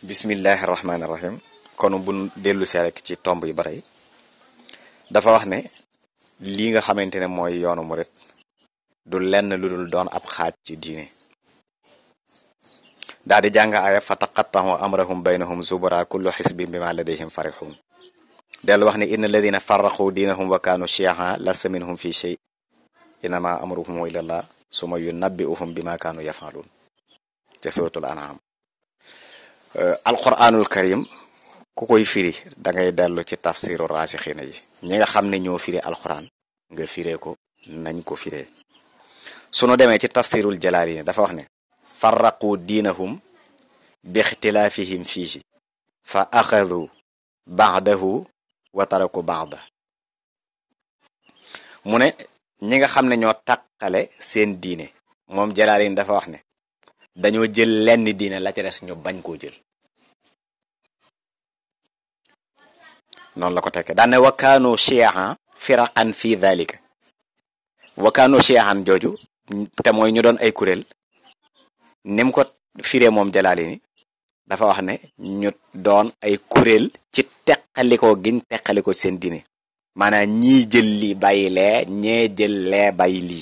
bismillahi rahmaani rahim kon bu dellu see rek ci tomb yi ba tey dafa wax ne lii nga xamante ne mooy yoonu murit du lenn lu dul doon ab xaaj ci diine daal di jàng aaya fa taqattahu amrahum baynahum zubura kullu xisbin bima ladayhim farixun dellu wax ne inna alladina farraqu diinahum wa kaanu chiaa lasta minhum fi shay innama amruhum ilallah suma yunabbiuhum bima kaanu yafaluun ca suratul an'am alquranul karim ku koy firi da ngay dellu ci tafsiru raasixina yi ñi nga xam ne ñoo firi alquran nga firee ko nañ ko firee sunu demee ci tafsirul jalaalini dafa wax ne farraqu diinahum bi ixtilaafihim fiihi fa axadu baadahu wa taraku baada mu ne ñi nga xam ne ñoo taqale seen diine moom jalaalini dafa wax ne dañoo jël lenn diine la ca des ñu bañ koo jël noonu la ko tekke daane wakaanu chiaan firaqan fi dhalika wakaanu chiaan jooju te mooy ñu doon ay kuréel nim ko firee moom jalaali ni dafa wax ne ñu doon ay kuréel ci teqalikoo giñ teqalikoo ci seen diine maanaam ñii jël lii bàyyi lee ñee jël lee bàyyi lii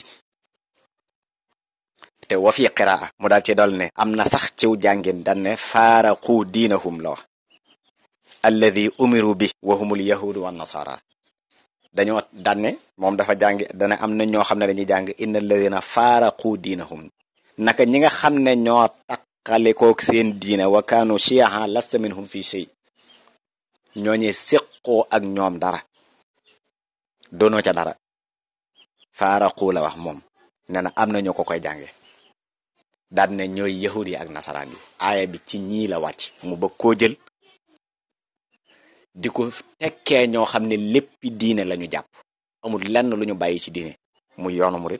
te wa fi qiraa mu daal ci dol ne am na sax ciw jàngin dan ne faaraqu diinahum la wax alladi umiru bi wahumul yahudu wa nasara dañoo danne moom dafa jàng dana am na ñoo xam ne dañuy jàng inna alladina faaraqu diinahum naka ñi nga xam ne ñoo taqalikook seen diine wa kaanu chiaa lasta minhum fi shay ñooñee séqoo ak ñoom dara doonoo ca dara faaraqu la wax moom nee na am na ñoo ko koy jànge daal ne ñooy yahud yi ak nasaraan yi aaya bi ci ñii la wàcc mu bëgg koo jël di ko tekkee ñoo xam ne léppi diine lañu jàpp amul lenn lu ñu bàyyi ci diine muy yoonu murit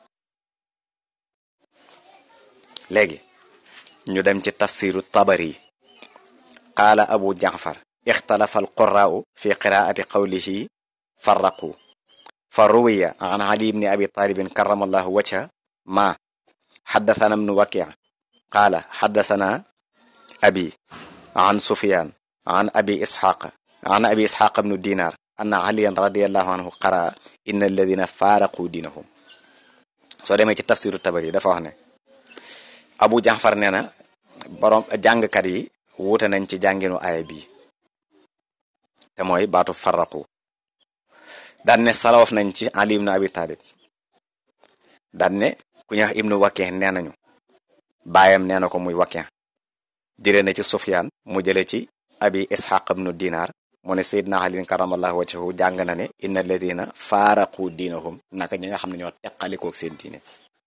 léegi ñu dem ci tafsiru tabari qaala abu jaafar ixtalafa alquraau fi qiraati qawlihi farraqu fa ruwiya an ali ibni abi talibin karamallahu wajha ma xaddathana ibnu waqi qaala xaddathana abi an sufyan an abi isxaq an abi isxaq ibnu dinar anna aliyan radiallahu anhu qara inna alladina faaraqu diinahum soo demee ci tafsiru tabari dafa wax ne abu jaafar nee na borom jàngkat yi wuute nañ ci jànginu aaya bi te mooy baatu farraqu daan ne salawaf nañ ci ali ibnu abi talib daan ne ku ñax ibnu waqi nee nañu baayam nee na ko muy waqi jëlee na ci sufyaan mu jële ci abi ishaq ibnu dinar mu ne sayyidna ali karamallahu wajhahu jàng na ne inna alladina faaraqu diinahum naka ñi nga xam ne ñoo teqalikook seen diine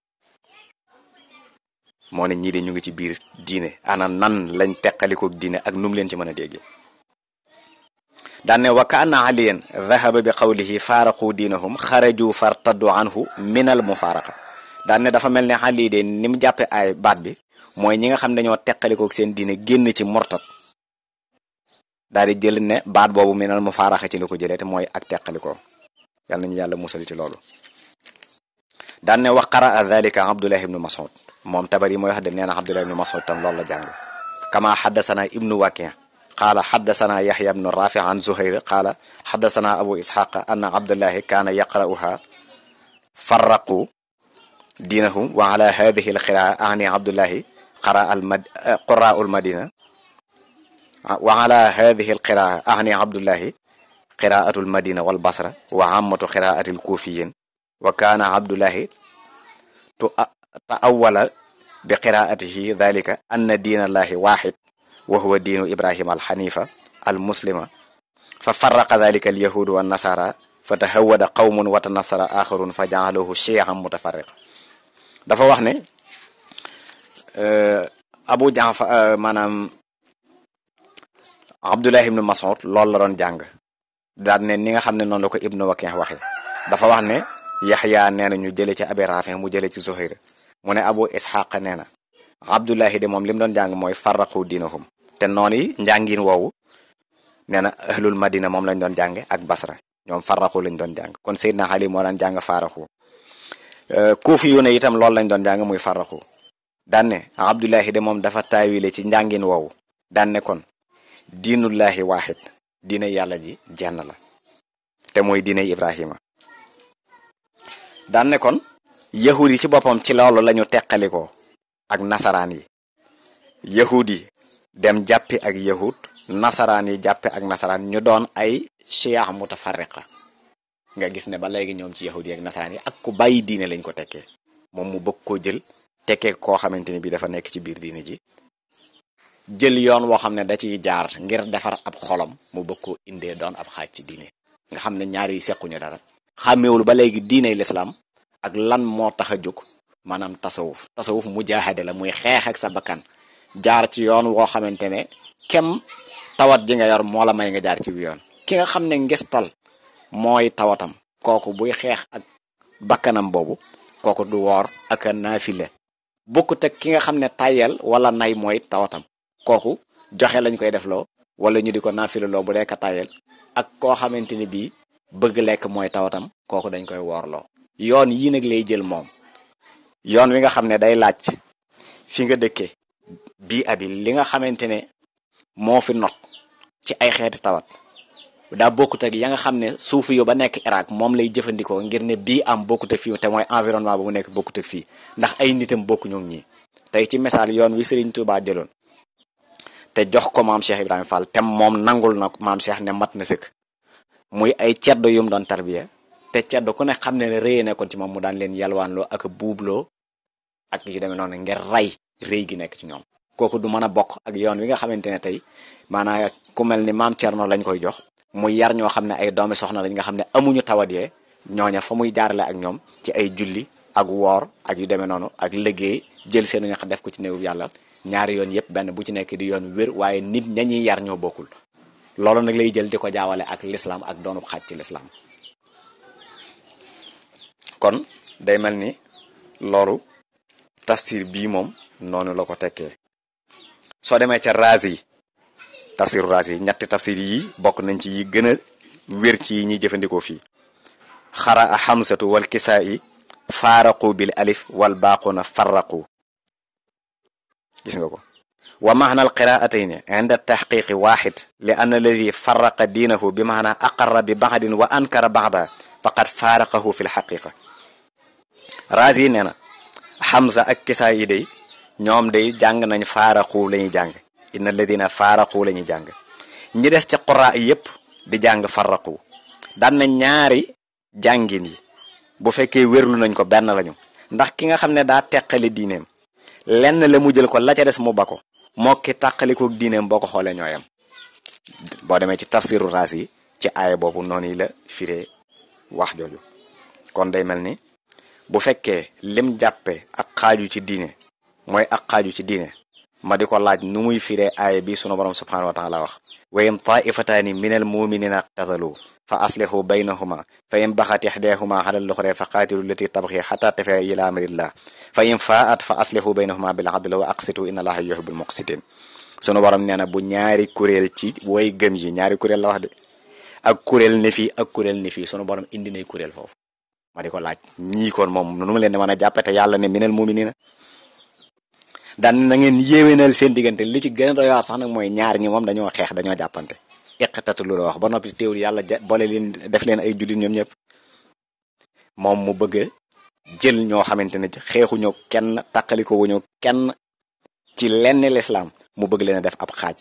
moo ne ñii de ñu ngi ci biir diine ana nan lañ teqalikook diine ak num leen ci mën a déggee daan ne wa kaana aliyan dhahaba bi qawlihi faaraqu diinahum xaraju fartaddu anhu min al mufaaraqa daan ne dafa mel ne ali de ni mu jàppe ay baat bi mooy ñi nga xam ne ñoo teqalikook seen diine génn ci mortat daal di jël ne baat boobu minal mu faaraxa ci la ko jëlee te mooy ak teqalikoo yal nañu yàlla musal ci loolu daan ne wa qaraa dhalika abdullah ibnu mas'ud moom tabari mooy wax de nee na abdullah ibnu mas'ud tam loolu la jàng kama xaddasana ibnu waqi qaala xaddasana yaxya ibnu rafi an zuhayr qaala xaddasana abu isxaqa anna abdullahi kaana yaqra'uha farraqu diinahum wa ala hadihi alqiraa ani abdullahi qara al mad qura'u almadina wa ala hadihi alqiraa ahni abdullahi qiraatu almadina walbasra wa ammatu qiraati alkufiyin wa kaana abdullahi taawala bi qiraatihi dhalika anna diina allahi waxid wa huwa diinu ibrahima alxanifa almuslima fa farraqa dhalika alyahudu wannasara fa tahawada qawmun wa tanasara axarun fa jaaluhu chian mutafarriqa dafa wax ne abu jaafar maanaam abdullah ibnu mas'ud loolu la doon jàng daan ne ni nga xam ne noonu la ko ibnu waqi waxe dafa wax ne yaxya nee na ñu jële ci abi rafi mu jële ci zuhayr mu ne abu ishaq nee na abdullahi de moom li mu doon jàng mooy farraqu diinahum te noonu yi njàngin woowu nee na ahlul madina moom lañ doon jànge ak basra ñoom farraqu lañ doon jàng kon seydna ali moo daan jàng faaraxu kuufi yu ne itam loolu lañ doon jàng muy farraqu daan ne abdullahi de moom dafa taawile ci njàngin woowu daan ne kon diinullahi waaxid diine yàlla ji jenn la te mooy diine ibrahima daan ne kon yahud yi ci boppam ci loolu lañu teqalikoo ak nasaraan yi yahud yi dem jàppi ak yahud nasaraan yi jàppe ak nasaraan ñu doon ay chia mutafarriqa nga gis ne ba léegi ñoom ci yahud yi ak nasaraan yi ak ku bàyyi diine lañ ko tekkee moom mu bëgg koo jël tekkee koo xamante ni bi dafa nekk ci biir diine ji jël yoon woo xam ne da ciy jaar ngir defar ab xolam mu bëgg koo indee doon ab xaaj ci diine nga xam ne ñaari yi sequñu dara xàmmewul ba léegi diiney lislaam ak lan moo tax a jóg maanaam tasawuf tasawuf mujaahade la muy xeex ak sa bakkan jaar ci yoon woo xamante ne kem tawat ji nga yor moo la may nga jaar ci bi yoon ki nga xam ne ngistal mooy tawatam kooku buy xeex ak bakkanam boobu kooku du woor ak a naafile bokkut ak ki nga xam ne tayel wala nay mooy tawatam kooku joxe lañ koy defloo wala ñu di ko naafile loo bu dee ka tayel ak koo xamante ni bii bëgg lekk mooy tawatam kooku dañ koy woorloo yoon yii nag lay jël moom yoon wi nga xam ne day laaj fi nga dëkke bii abi li nga xamante ne moo fi not ci ay xeeti tawat daa bokkut ak ya nga xam ne suufu yu ba nekk Irak moom lay jëfandikoo ngir ne bii am bokkut ak fii te mooy environnement ba mu nekk bokkut ak fii ndax ay nitam bokku ñoom ñii tey ci misaal yoon wi Serigne Touba jëloon te jox ko maam Cheikh Ibrahima Fall te moom nangul na maam Cheikh ne mat na sëkk muy ay ceddo yum doon tarbiya te ceddo ku ne xam ne ne rëy nekkoon ci moom mu daan leen yalwaanloo ak buubloo ak yu demee noonu ngir rey rëy gi nekk ci ñoom kooku du mën a bokk ak yoon wi nga xamante ne tey maanaam ku mel ni maam Thierno lañ koy jox muy yar ñoo xam ne ay doomi soxna lañ nga xam ne amuñu tawat yee ñooña fa muy jaarale ak ñoom ci ay julli ak woor ak yu demee noonu ak liggéey jël seenu ñax def ko ci néewu yàlla ñaari yoon yépp benn bu ci nekk di yoon wér waaye nit ñañuy yar ñoo bokkul loolu nag lay jël di ko jaawale ak lislaam ak doonub xaaj ci lislaam kon day mel ni loolu tafsir bii moom noonu la ko tekkee soo demee ca raas yi tafsiru raas yi ñetti tafsir yi bokk nañ ci yi gën a wér ci yi ñuy jëfandikoo fii xara a xamsatu wal kisaa yi faaraqu bil alif wal baaquna farraqu gis nga ko wa maana al qiraatayni inda taxqiqi waxid li anna alladi farraqa diinahu bi maana aqarra bi baxdin wa ankara baxda faqad faaraqahu fi lxaqiqa raas yi nee na xamsa ak kisaa yi day ñoom day jàng nañ faaraqu la ñuy jàng inna alladina faaraqu la ñuy jàng ñi des ci qura yépp di jàng farraqu daan na ñaari jàngin yi bu fekkee wérlu nañ ko benn lañu ndax ki nga xam ne daa teqali diineem lenn la mu jël ko la ca des mu ba ko moo ki tàqalikook diineem boo ko xoolee ñooyam boo demee ci tafsiru raas yi ci aaya boobu noonu yi la firee wax jooju kon day mel ni bu fekkee lim jàppe ak xaaju ci diine mooy ak xaaju ci diine ma di ko laaj nu muy firee aaya bi sunu borom subhanahu wa taala wax wa in taifataani min al muminina qtatalu fa aslihu baynahuma fa in baxat ixdahuma ala luxre fa qaatilu lati tabxi xata tafia ila amrillah fa in faat fa aslihu baynahuma bil adl wa aqsitu inna allaha yuhibbul muqsitin sunu borom nee na bu ñaari kuréel ci way gëm yi ñaari kuréel la wax de ak kuréel ne fii ak kuréel ne fii sunu borom indi nay kuréel foofu ma di ko laaj ñii kon moom nu mu leen di mën a jàppe te yàlla ne minal muminina daan na ngeen yéwénal seen diggante li ci gën a doy waar sax nag mooy ñaar ñi moom dañoo xeex dañoo jàppante iqtatu lu la wax ba noppi teewul yàlla boole leen def leen ay jullit ñoom ñëpp moom mu bëgg a jël ñoo xamante ne xeexuñoo kenn tàqaliko wuñu kenn ci lenn lislaam mu bëgg leen a def ab xaaj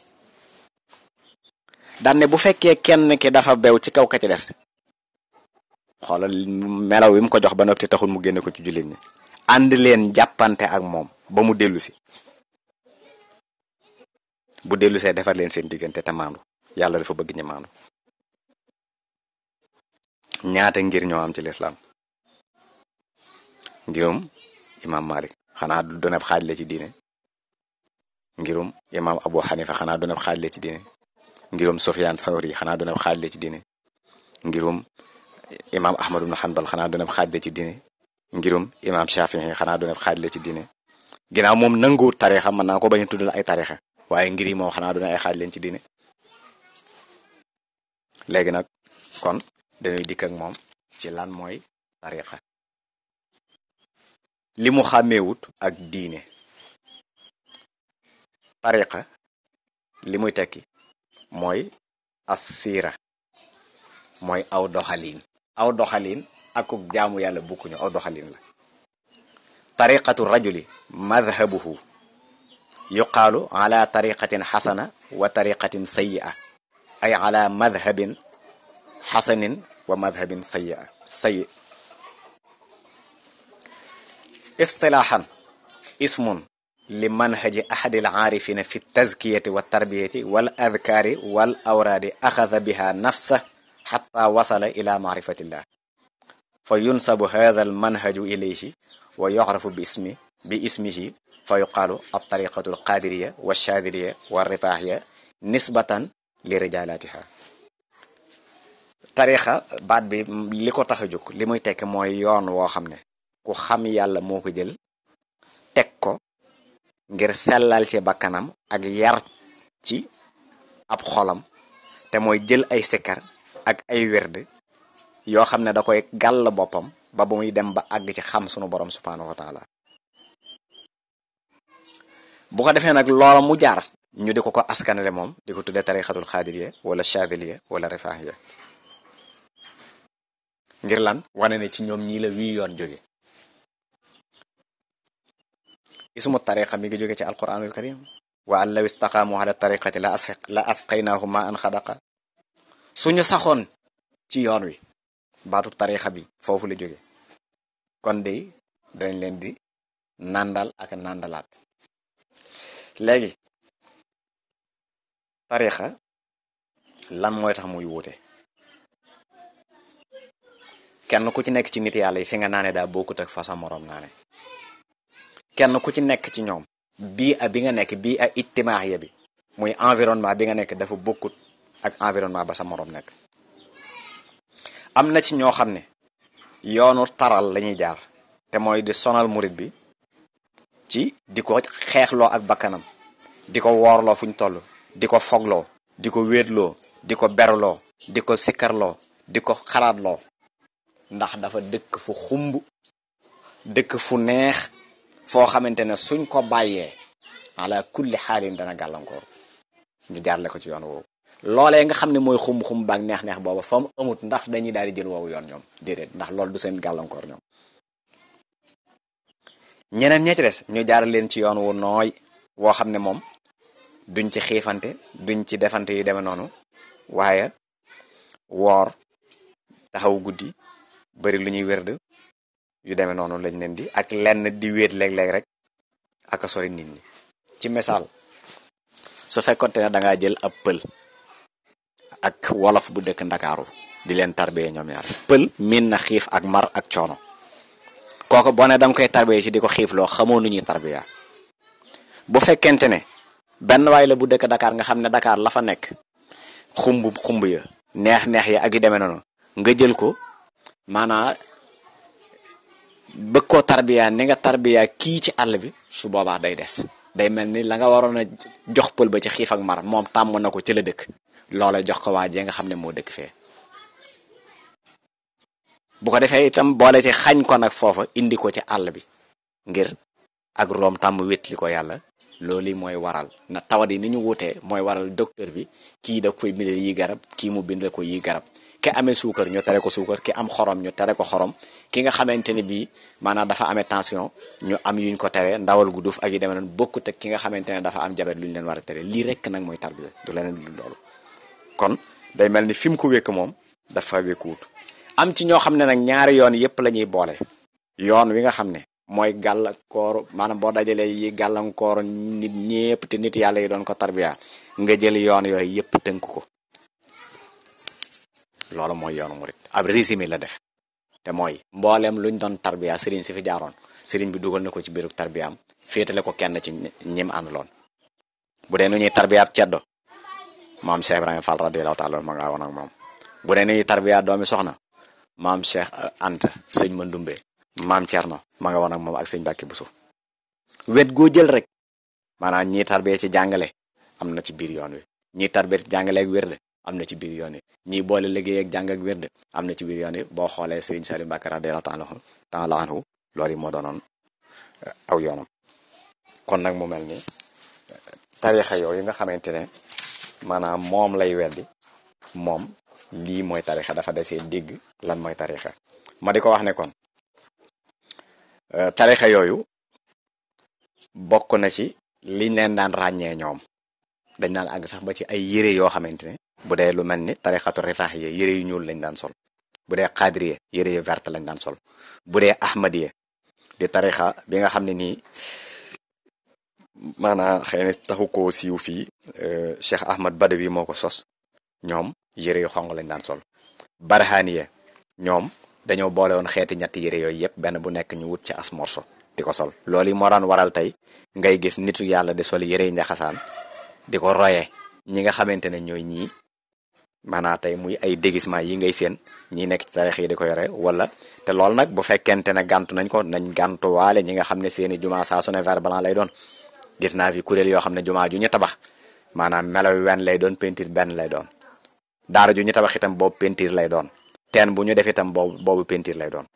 daan ne bu fekkee kenn ki dafa bew ci kaw ka ci des xoolal melaw wi mu ko jox ba noppi taxul mu génne ko ci jullit ñi ànd leen jàppante ak moom ba mu dellu si bu dellu see defar leen seen diggante te maandu yàlla dafa bëgg ñi maandu ñaata ngir ñoo am ci lislaam ngirum imam malik xanaa du doon ab xaaj la ci diine ngirum imam abu xanifa xanaa doon ab xaaj la ci diine ngirum sufyaan thawri xanaa doon ab xaaj la ci diine ngirum imam ahmad ibn hanbal xanaa doon ab xaaj la ci diine ngirum imam shafii xanaa doon ab xaaj la ci diine ginnaaw moom nanguwut tarixa mën naa ko bañ a tuddal ay tarixa waaye ngir yi moom xanaa doon ay xaaj leen ci diine léegi nag kon dañuy dikk ak moom ci lan mooy tariqa li mu xàmmeewut ak diine tariqa li muy tekki mooy assira mooy aw doxaliin aw doxaliin akuk jaamu yàlla bukkuñu aw doxaliin la tariqatu rajuli madhabuhu yuqaalu ala tariqatin xasana wa tariqatin sayyi'a ay ala madhabin xasanin wa madhabin sayyi'a sayyi istilaahan ismun li manhaji ahadi al-aarifina fi tazkiyati wa tarbiyati wal adkaari wal awraadi axada biha nafsa xatta wasala ila maarifatillah fa yunsabu hada almanhaju ilayhi wa yucrafu bi ismi bi ismihi fa yuqaalu altariqatu alqadiriya walshadiliya walrifaaxiya nisbatan li rijalatiha tarixa baat bi li ko tax a jóg li muy tekk mooy yoon woo xam ne ku xam yàlla moo ko jël teg ko ngir sellal ci bakkanam ak yar ci ab xolam te mooy jël ay sikkar ak ay werd yoo xam ne da koy gàll boppam ba bu muy dem ba àgg ci xam sunu borom subhaanahu wa taala bu ko defee nag loola mu jaar ñu di ko ko askanale moom di ko tuddee tarixatul xaadiriya wala chadiliya wala rifaahiya ngir lan wane ne ci ñoom ñii la wii yoon jóge ismu tariqa mi ngi jóge ci alquranul karim wa an law istaqaamu ala tariqati la as la asqaynaahum ma an xadaqa suñu saxoon ci yoon wi baatub tarixa bi foofu la jóge kon de dañ leen di nàndal ak nàndalaat léegi tarixa lan mooy tax muy wuute kenn ku ci nekk ci nit yàlla yi fi nga naane daa bokkut ak fa sa moroom naane kenn ku ci nekk ci ñoom bii a bi nga nekk bii a ijtimaaxiya bi muy environnement bi nga nekk dafa bokkut ak environnement ba sa moroom nekk am na ci ñoo xam ne yoonu taral lañuy jaar te mooy di sonal murit bi ci di ko xeexloo ak bakkanam di ko woorloo fuñ toll di ko fogloo di ko wéetloo di ko berloo di ko sikkarloo di ko xalaatloo ndax dafa dëkk fu xumb dëkk fu neex foo xamante ne suñ ko bàyyee ala kulli xaalin dana gàllankoor ñu jaarle ko ci yoon woowu loolee nga xam ne mooy xumb-xumb baak neex-neex booba fa mu amut ndax dañuy daal di jël woowu yoon ñoom déedéet ndax loolu du seen gàllankoor ñoom ñeneen ña ci des ñu jaar leen ci yoon wu nooy woo xam ne moom duñ ci xiifante duñ ci defante yu demee noonu waaye woor taxaw guddi bari lu ñuy wérd yu demee noonu lañ leen di ak lenn di wéet léeg-léeg rek ak a sori nit ñi ci misaal su fekkonte ne dangaa jël ab pël ak wolof bu dëkk ndakaaru di leen tarbiyee ñoom ñaar pël miin na xiif ak mar ak coono kooku boo ne danga koy tarbiyee ci di ko xiif loo xamoo nu ñuy tarbiya bu fekkente ne benn waay la bu dëkk Dakar nga xam ne Dakar la fa nekk xumb xumb ya neex neex ya ak yu demee noonu nga jël ko maanaa bëgg koo tarbiya ni nga tarbiya kii ci àll bi su boobaa day des day mel ni la nga waroon a jox pël ba ci xiif ak mar moom tàmm na ko ci la dëkk loola jox ko waa jee nga xam ne moo dëkk fee bu ko defee itam boole ci xañ ko nag foofa indi ko ci àll bi ngir ak room tàmm wétli ko yàlla loolu mooy waral na tawat yi ni ñu wutee mooy waral docteur bi kii da koy bindal yi garab kii mu bindal ko yi garab ki amee suukar ñu tere ko suukar ki am xorom ñu tere ko xorom ki nga xamante ne bii maanaam dafa amee tension ñu am yuñ ko tere ndawal gu duuf ak yu demee noonu bokkut ak ki nga xamante ne dafa am jabet lu ñu leen war a tere lii rek nag mooy tarbiya du leneen lu loolu kon day mel ni fi mu ko wékk moom dafa wékkuwut am ci ñoo xam ne nag ñaari yoon yépp la ñuy boole yoon wi nga xam ne mooy gàllankoor maanaam boo dajalee yi gàllankoor nit ñépp te nit yàlla yi doon ko tarbiya nga jël yoon yooyu yépp tënk ko loolu mooy yoonu murit ab résumé la def te mooy mbooleem luñ doon tarbiya sëriñ si fi jaaroon sëriñ bi dugal na ko ci biiru tarbiyaam féetale ko kenn ci ñim àndaloon bu dee nu ñuy tarbiyaat ceddo maam Cheikh Ibrahima Fall radiyallahu taala ma nga woon ak moom bu dee nu ñuy tarbiyaat doomi soxna maam Cheikh Anta sëñ Mandumbe maam Thierno ma nga woon ak moom ak sëñ Mbàkke Buso wet goo jël rek maanaam ñii tarbiya ci jàngale am na ci biir yoon wi ñii tarbiya ci jàngale ak wérde am na ci biir yoon wi ñii boole liggéey ak jàng ak wérde am na ci biir yoon wi boo xoolee Serigne Saliou Mbacké radiyallahu taala anhu loolu yi moo doonoon aw yoonam kon nag mu mel ni tarixa yooyu nga xamante ne maanaam moom lay weddi moom lii mooy tarixa dafa desee dégg lan mooy tarixa ma di ko wax ne kon tarixa yooyu bokk na ci liñ leen daan ràññee ñoom dañ daan àgg sax ba ci ay yére yoo xamante ne bu dee lu mel ni tarixatu rifaax yi yére yu ñuul lañ daan sol bu dee xaadiriye yére yu verte lañ daan sol bu dee ahmadiye di tarixa bi nga xam ne nii maanaam xëy na taxu koo siiw fii Cheikh Ahmad Badawi moo ko sos ñoom yére yu xong lañ daan sol barhaniye ñoom dañoo boole woon xeeti ñetti yére yooyu yëpp benn bu nekk ñu wut ci as morso di ko sol loolu yi moo daan waral tey ngay gis nitu yàlla di sol yére yi njaxasaan di ko royee ñi nga xamante ne ñooy ñii maanaam tey muy ay déguisement yi ngay seen ñi nekk ci tarix yi di ko yore wala te loolu nag bu fekkente ne gàntu nañ ko nañ gàntuwaale ñi nga xam ne seeni jumaa saa su ne vert blanc lay doon gis naa fi kuréel yoo xam ne jumaa ju ñu tabax maanaam melaw wen lay doon peinture benn lay doon daara ju ñu tabax itam boobu peinture lay doon teen bu ñu def itam boobu boobu peinture lay doon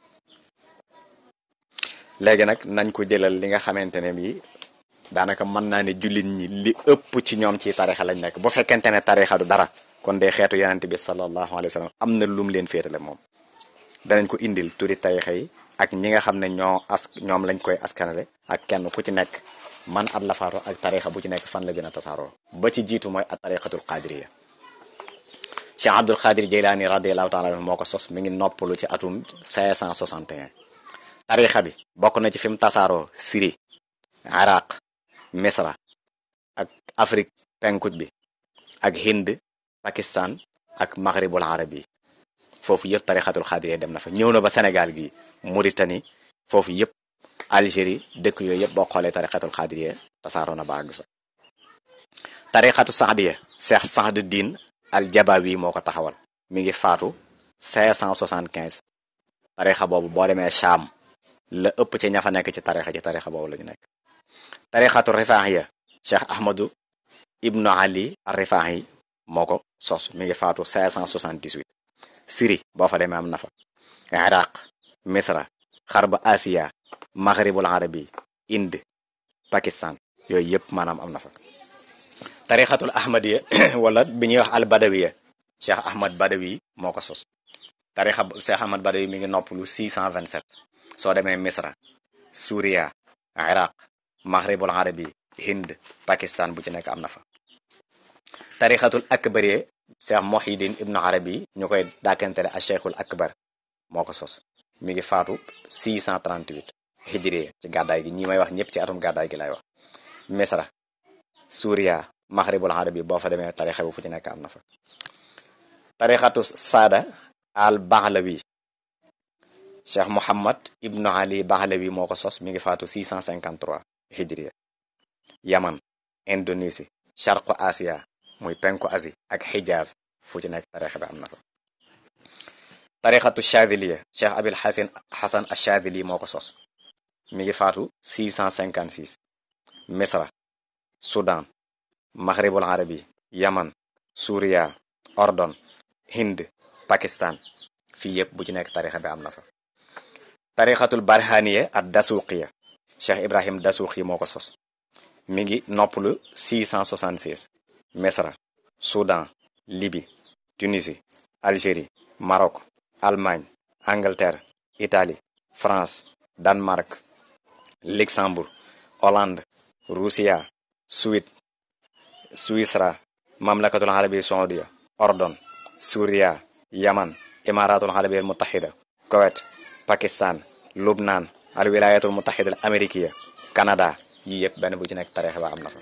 léegi nag nañ ko jëlal li nga xamante ne bii daanaka mën naa ne jullit ñi li ëpp ci ñoom ci tarixa lañ nekk bu fekkente ne tarixa du dara kon de xeetu yonent bi sallallahu alayhi wa sallam am na lum leen féetale moom danañ ko indil turi tarixa yi ak ñi nga xam ne ñoo as ñoom lañ koy askanale ak kenn ku ci nekk man at la faaro ak tarixa bu ci nekk fan la gën a tasaaroo ba ci jiitu mooy at tarixatul qadiriya Cheikh Abdul Qadir Jeylaani radiallahu taala anhu moo ko sos mi ngi noppalu ci atum 561 tarixa bi bokk na ci fi mu tasaaroo Syrie Iraq Misra ak Afrique penkuj bi ak Hind Pakistan ak Maghribul Arabi foofu yëpp tarixatul xaadiriya dem na fa ñëw na ba Sénégal gi Mauritanie foofu yëpp Algérie dëkk yooyu yëpp boo xoolee tarixatul xaadiriya tasaaroo na ba àgg fa tarixatu saadiya Cheikh Saad Din al Jabawi moo ko taxawal mi ngi faatu 575 tarixa boobu boo demee Cham la ëpp ci ña fa nekk ci tarixa ci tarixa boobu la ñu nekk tarixatu rifaahiya Cheikh Ahmadu Ibnu Ali ar rifaahi moo ko sos mi ngi faatu 578 Syrie boo fa demee am na fa Iraq Misra xarba Asiya Maghribul Arabi Inde Pakistan yooyu yëpp maanaam am na fa tarixatul ahmadiya wala bi ñuy wax al badawiya Cheikh Ahmad Badawi moo ko sos tarixa Cheikh Ahmad Badawi mi ngi noppalu 627 soo demee Misra Suuriya Iraq Maghribul Arabi Hind Pakistan bu ci nekk am na fa tarixatul akbariya Cheikh Muhyiddin Ibnu Arabi ñu koy dàkkantele a Cheikhul Akbar moo ko sos mi ngi faatu 638 hijriya ci gàddaay gi ñi may wax ñëpp ci atum gàddaay gi lay wax Misra Suuriya Maghribul Arabi boo fa demee tarixa bu fu ci nekk am na fa tarixatu Saada al Bahlawi Cheikh Muhammad Ibnu Ali Bahlawi moo ko sos mi ngi faatu 653 hijriya Yaman Indonésie Sharqu Asia muy penku Asie ak Hijaz fu ci nekk tarixa bi am na fa tarixatu Chadiliya Cheikh Abil Hasan Hasan Achadili moo ko sos mi ngi faatu 656 Misra Soudan Maghribul Arabi Yaman Suuriya Ordon Hind Pakistan fii yëpp bu ci nekk tarixa bi am na fa tarixatul barhaniya ak dasuqiya Cheikh Ibrahim Dasuqi moo ko sos mi ngi noppalu 666 Misra Soudan Libye Tunisie Algérie Maroc Allemagne Angleterre Italie France Danemark Luxembourg Hollande Russia Suède Suisra Mamlakatul Arabiya Saudiya Ordon Suuriya Yaman Imaratul Arabiya Mutahida Koweït Pakistan Lubnaan al wilayatul mutahida al amérikiya Canada yii yëpp benn bu ci nekk tarixa ba am na fa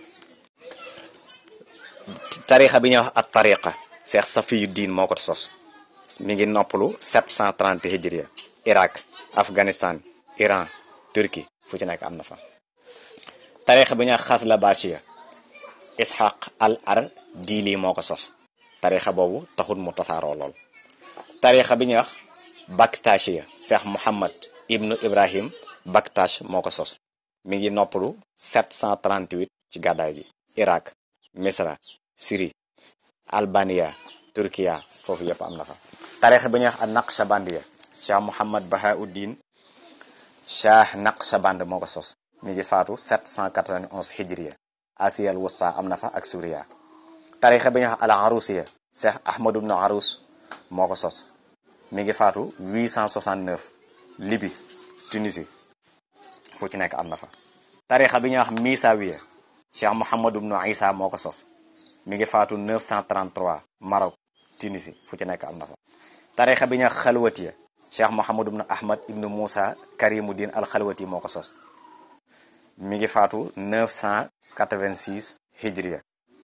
tarixa bi ñuy wax at tariqa Cheikh Safiyu Diin moo ko sos mi ngi noppalu 730 hijriya Irak Afghanistan Iran Turquie fu ci nekk am na fa tarixa bi ñuy wax xas la bashiya Ishaq al ar diili moo ko sos tarixa boobu taxul mu tasaaroo lool tarixa bi ñuy wax Baktashiya Cheikh Muhammad ibnu Ibrahim Baktash moo ko sos mi ngi noppalu 738 ci gàddaay gi Irak Misra Syrie Albania Turkiya foofu yëpp am na fa tarixa bi ñuy wax Naqshbandiya Cheikh Muhammad Bahauddin Shah Naqshband moo ko sos mi ngi faatu 791 hijriya Asiyal Wusta am na fa ak Suuriya tarixa bi ñu wax al arusiya cheikh ahmadu ibnu arus moo ko sos mi ngi faatu 869 libi tunisie fu ci nekk am na fa tarixa bi ñuy wax misawiya cheikh mohamadu ibnu isa moo ko sos mi ngi faatu 933 maroc tunisie fu ci nekk am na fa tarixa bi ñuy wax xalwatiya cheikh mohamadu ibnu ahmad ibnu moussa karimuddin al xalwati moo ko sos mi ngi faatu 986 hijriya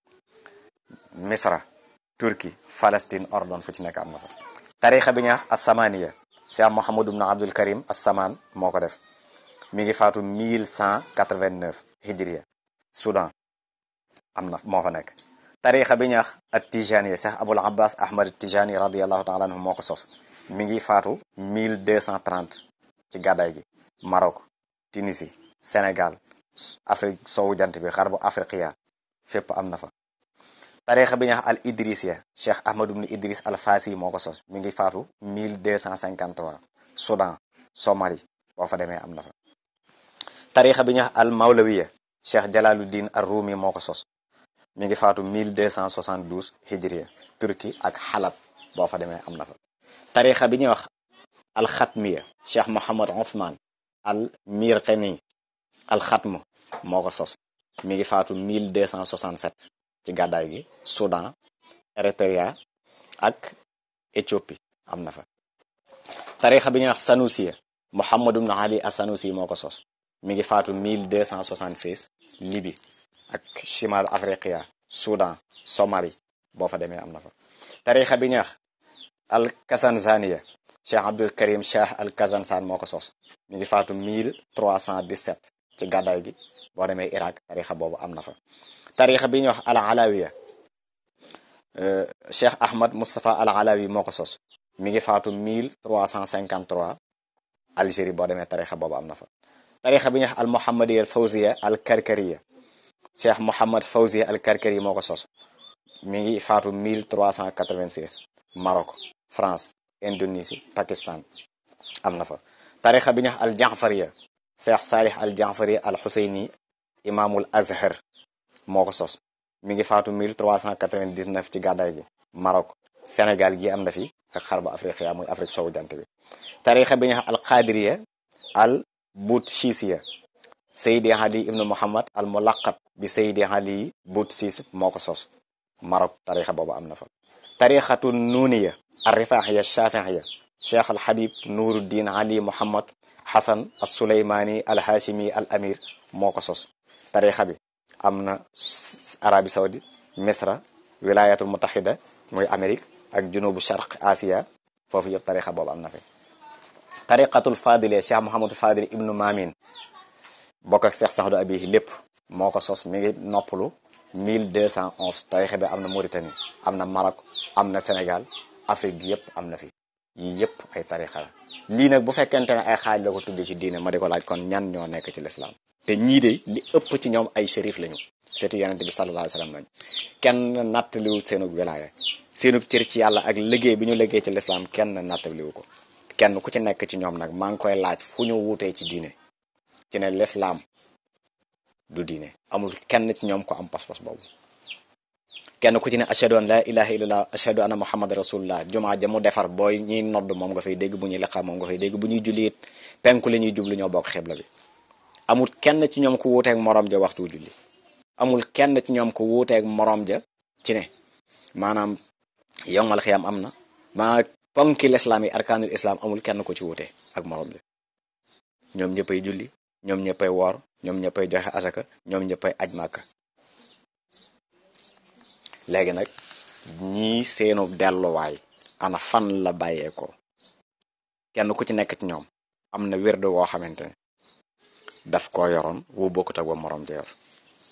misra turki palestine ordon fu ci nekk am na fa tarixa bi ñuy wax assamaniya cheikh mohamadu ibnu abdul karim assaman moo ko def mi ngi faatu 1189 hijriya soudan am na moo fa nekk tarixa bi ñuy wax at tijaniya cheikh abul abbas ahmad tijani radiallahu taala anhu moo ko sos mi ngi faatu 1230 ci gàddaay gi Maroc Tunisie Sénégal Afrique sowu jant bi xar bu afriqiya fépp am na fa tarixa bi ñuy wax al idrisiya cheikh ahmadu ibn idris al fasi moo ko sos mi ngi faatu 1253 Soudan Somalie boo fa demee am na fa tarixa bi ñuy wax al mawlawiya cheikh jalaluddin ar rumi moo ko sos mi ngi faatu 1272 hijriya turki ak xalat boo fa demee am na fa tarixa bi ñuy wax al xatmiya cheikh mohamad othman al mirqani al xatm moo ko sos mi ngi faatu 1267 ci gàddaay gi soudan eritrea ak éthiopie am na fa tarixa bi ñuy wax sanusiya mohamad ibn ali as sanusi moo ko sos mi ngi faatu 1276 libi ak chimal afriqiya soudan somalie boo fa demee am na fa tarixa bi ñuy wax al kasanzaniya cheikh abdul karim cheikh al kazansan moo ko sos mi ngi faatu 1317 ci gàddaay gi boo demee iraq tarixa boobu am na fa tarixa bi ñuy wax al alawiya cheikh ahmad moustapha al alawi moo ko sos mi ngi faatu 1353 algérie boo demee tarixa boobu am na fa tarixa bi ñuy wax al muhammadiya al fawziya al karkariya cheikh mohammad fawziya al karkari moo ko sos mi ngi faatu 1386 Maroc France Indonésie Pakistan am na fa tarixa bi ñu wax al janfariya cheikh salih al janfari al xuseyni imaamul azhar moo ko sos mi ngi faatu 1399 ci gàddaay gi Maroc Sénégal gi am na fi ak xarba afriqiya muy Afrique sowu jant bi tarixa bi ñu wax al qadiriya al boutchisiya Seydi Ali ibnu Muhammad al mulaqab bi Seydi Ali Boutchis moo ko sos Maroc tarixa boobu am na fa tarixatu nuuniya al rifaaxiya shafixiya cheikh al habib nuruddin ali muhammad hasan al suleymani al hashimi al amir moo ko sos tarixa bi am na arabi saudi misra wilayatul mutahida muy amérique ak junubu sharq asia foofu yëpp tarixa boobu am na fi tariqatul fadile cheikh mohamadul fadil ibnu mamin bokk ak cheikh saxdu abihi lépp moo ko sos mi ngi noppalu 1211 tarixa bi am na Mauritanie am na Maroc am na Sénégal Afrique gi yëpp am na fi yii yëpp ay tarixa la lii nag bu fekkente ne ay xaaj la ko tuddee ci diine ma di ko laaj kon ñan ñoo nekk ci lislaam te ñii de li ëpp ci ñoom ay shérif lañu seetu yonente bi sallallahu alayhi wasallam lañu kenn nattaliwu seenug wilaaya seenug cër ci yàlla ak liggéey bi ñu liggéey ci lislaam kenn nattaliwu ko kenn ku ci nekk ci ñoom nag maa ngi koy laaj fu ñu wuutee ci diine ci ne lislaam du diine amul kenn ci ñoom ko am pas-pas boobu kenn ku ci ne ashhadu an la ilaha illallah ashhadu anna muhammad rasulullah jumaa ja mu defar booy ñuy nodd moom nga fay dégg bu ñuy liqaam moom nga fay dégg bu ñuy julli it penku la ñuy jublu ñoo bokk xibla bi amul kenn ci ñoom ku wuuteeg moroom ja waxtu julli amul kenn ci ñoom ku wuuteeg moroom ja ci ne maanaam yowmal xiyam am na maa ponki lislaam yi arkaanul islam amul kenn ko ci wuute ak moroom ja ñoom ñëppay julli ñoom ñëppay woor ñoom ñëppay joxe asaka ñoom ñëppay aj màkka léegi nag ñii seenu delluwaay ana fan la bàyyeekoo kenn ku ci nekk ci ñoom am na wérdu woo xamante ne daf ko yoroon wu bokkut ak ba moroom ja yor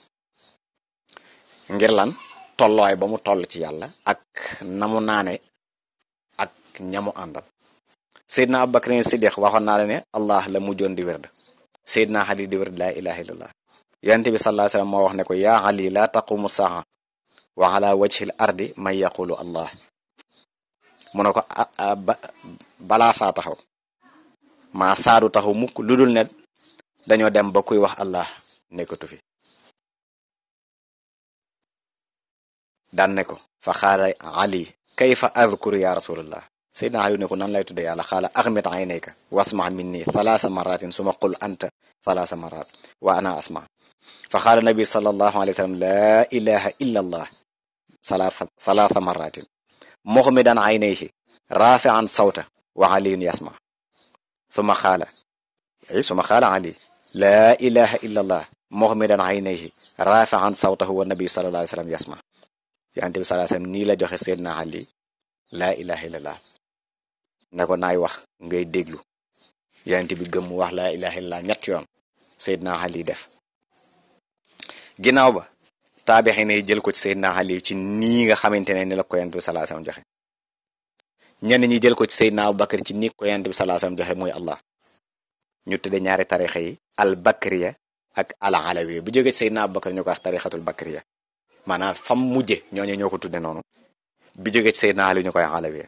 ngir lan tolluwaay ba mu toll ci yàlla ak namu naane ak ñamu àndal Seydina Abubakar Siddiq waxoon naa la ne allah la mujjoon di wérd Seydina Ali di wérd laa ilaha illallah yonent bi sallallahu alayhi wasallam moo wax ne ko yaa Ali la taqumu saa wa ala wajhil ardi man yaqulu allah mu ne ko balaa saa taxaw maa saadu taxaw mukk lu dul ne dañoo dem ba kuy wax allah nekkatu fi daan ne ko fa xaala ali kayfa adkuru ya rasulullah seydna ali ne ko nan lay tudde yàlla xaala axmit aynayka wasma minni thalaasa maratin suma qul anta thalaasa marat wa ana asma fa xaala nabi sallallahu alayhi wa sallam laa ilaha illa allah thalaatha maratin muxmidan aynayhi rafian sawta wa aliyun yasma suma xaala ay suma xaala ali laa ilaha illa allah muxmidan aynayhi rafian sawtahu wa nabi sallallahu alayhi wa sallam yasma yonent bi sallallahu alayhi wa sallam nii la joxe seydna ali laa ilaha illallah ne ko naay wax ngay déglu yonent bi gëm wax laa ilaha illallah ñett yoon seydna ali def ginnaaw ba taabixi ne jël ko ci seydna ali ci nii nga xamante ne ni la ko yonent bi sallallahu alayhi wa sallam joxe ñenn ñi jël ko ci seydna abubakar ci ni ko yonent bi sallallahu alayhi wa sallam joxe mooy allah ñu tudde ñaari tarixa yi al bakriya ak al alawiya bu jógee ci seydna abubakar ñu ko wax tarixatul bakriya maanaam fam mujje ñooñu ñoo ko tudde noonu bi jógee ci seydna ali ñu koy alawiya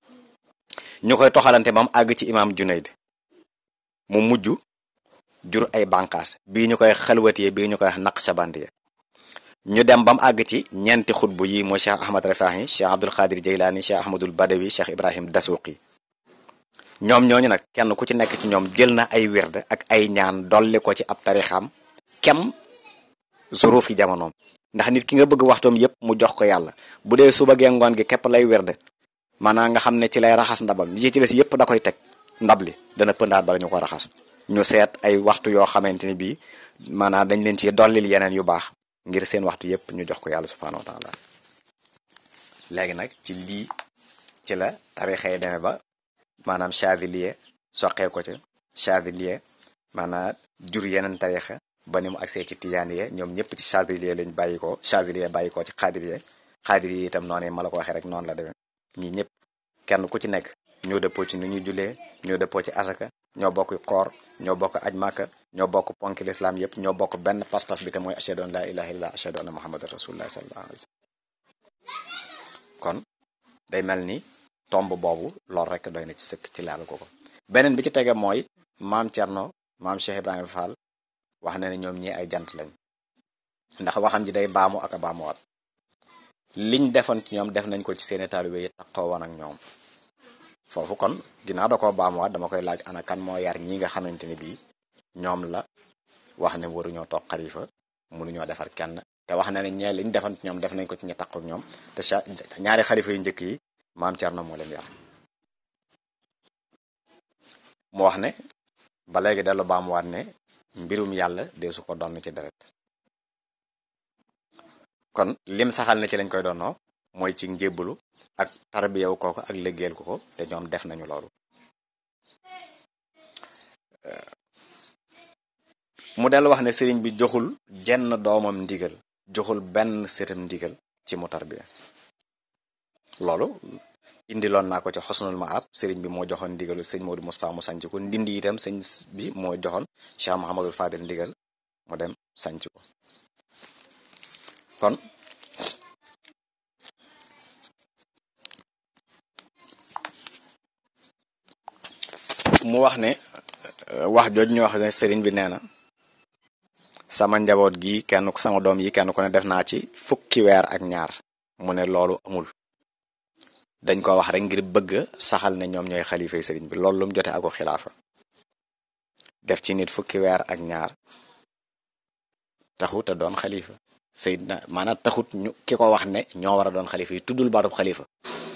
ñu koy toxalante ba mu àgg ci imaam junayd mu mujj jur ay bànqaas bii ñu koy xalwatiye bii ñu koy wax naqshabandiya ñu dem ba mu àgg ci ñeenti xutbu yi mooy cheikh ahmad rafahi cheikh abdul xaadir jaylaani cheikh ahmadul badawi cheikh ibrahim dasuqi ñoom ñooñu nag kenn ku ci nekk ci ñoom jël na ay wird ak ay ñaan dolli ko ci ab tarixam kem zuruf yi jamonoom ndax nit ki nga bëgg waxtoom yépp mu jox ko yàlla bu dee suba gee ngoon gi képp lay wird maanaam nga xam ne ci lay raxas ndabam yi ci des yépp da koy teg ndab li dana pëndaat bala ñu ko raxas ñu seet ay waxtu yoo xamante ni bii maanaam dañ leen ci dollil yeneen yu baax ngir seen waxtu yépp ñu jox ko yàlla subhanahu wa taala léegi nag ci lii ci la tarixa yi demee ba maanaam chadilier soqee ko ci chadilier maanaam jur yeneen tarixa ba ni mu agsee ci tijaaniye ñoom ñëpp ci chadilier lañ bàyyi ko chadilier bàyyi ko ci xaadiriye xaadiriye itam noonu ma la ko waxee rek noonu la demee ñi ñëpp kenn ku ci nekk ñoo dëppoo ci nu ñuy julee ñoo dëppoo ci asaka ñoo bokk koor ñoo bokk aj màkka ñoo bokk ponki lislaam yëpp ñoo bokk benn pas-pas bi te mooy ashhadu an laa ilaha illallah ashhadu anna muhammadan rasulullah sallallahu alayhi wasallam kon day mel ni tomb boobu lool rek doy na ci sëkk ci laal ko ko beneen bi ci tege mooy maam Cerno maam Cheikh Ibrahima Fall wax na ne ñoom ñi ay jant lañ ndax waxam ji day baamu ak a baamuwaat liñ defoon ci ñoom def nañ ko ci seeni taalibe yi taxaw woon ak ñoom foofu kon ginnaaw da koo baamuwaat dama koy laaj ana kan moo yar ñi nga xamante ni bii ñoom la wax ne waruñoo toog xalifa mënuñoo defar kenn te wax na ne ñee liñ defoon ci ñoom def nañ ko ci ñi taxaw ak ñoom te ñaari xalifa yu njëkk yi maam Cerno moo leen yar mu wax ne ba léegi dellu baamuwaat ne mbirum yàlla dee su ko donn ci deret kon lim saxal na ci lañ koy doonoo mooy ci njébbalu ak tarbiyaw kooko ak liggéeyal ko ko te ñoom def nañu loolu mu dellu wax ne sëriñ bi joxul jenn doomam ndigal joxul benn sëtam ndigal ci mu tarbiya loolu indiloon naa ko ci xosnul maab sëriñ bi moo joxoon ndigalu sëñ Modou Moustapha mu sanc ko ndindi itam sëñ bi moo joxoon Cheikh Mouhamadul Fadil ndigal mu dem sanc ko kon mu wax ne wax jooj ñu wax ne sëriñ bi nee na sama njaboot gi kenn ku sama doom yi kenn ku ne def naa ci fukki weer ak ñaar mu ne loolu amul dañ ko wax rek ngir bëgg saxal ne ñoom ñooy xalifa yi sëriñ bi loolu lu mu jote ako xilaafa def ci nit fukki weer ak ñaar taxut a doon xalifa Seydina maanaam taxut ñu ki ko wax ne ñoo war a doon xalifa yi tuddul baatub xalifa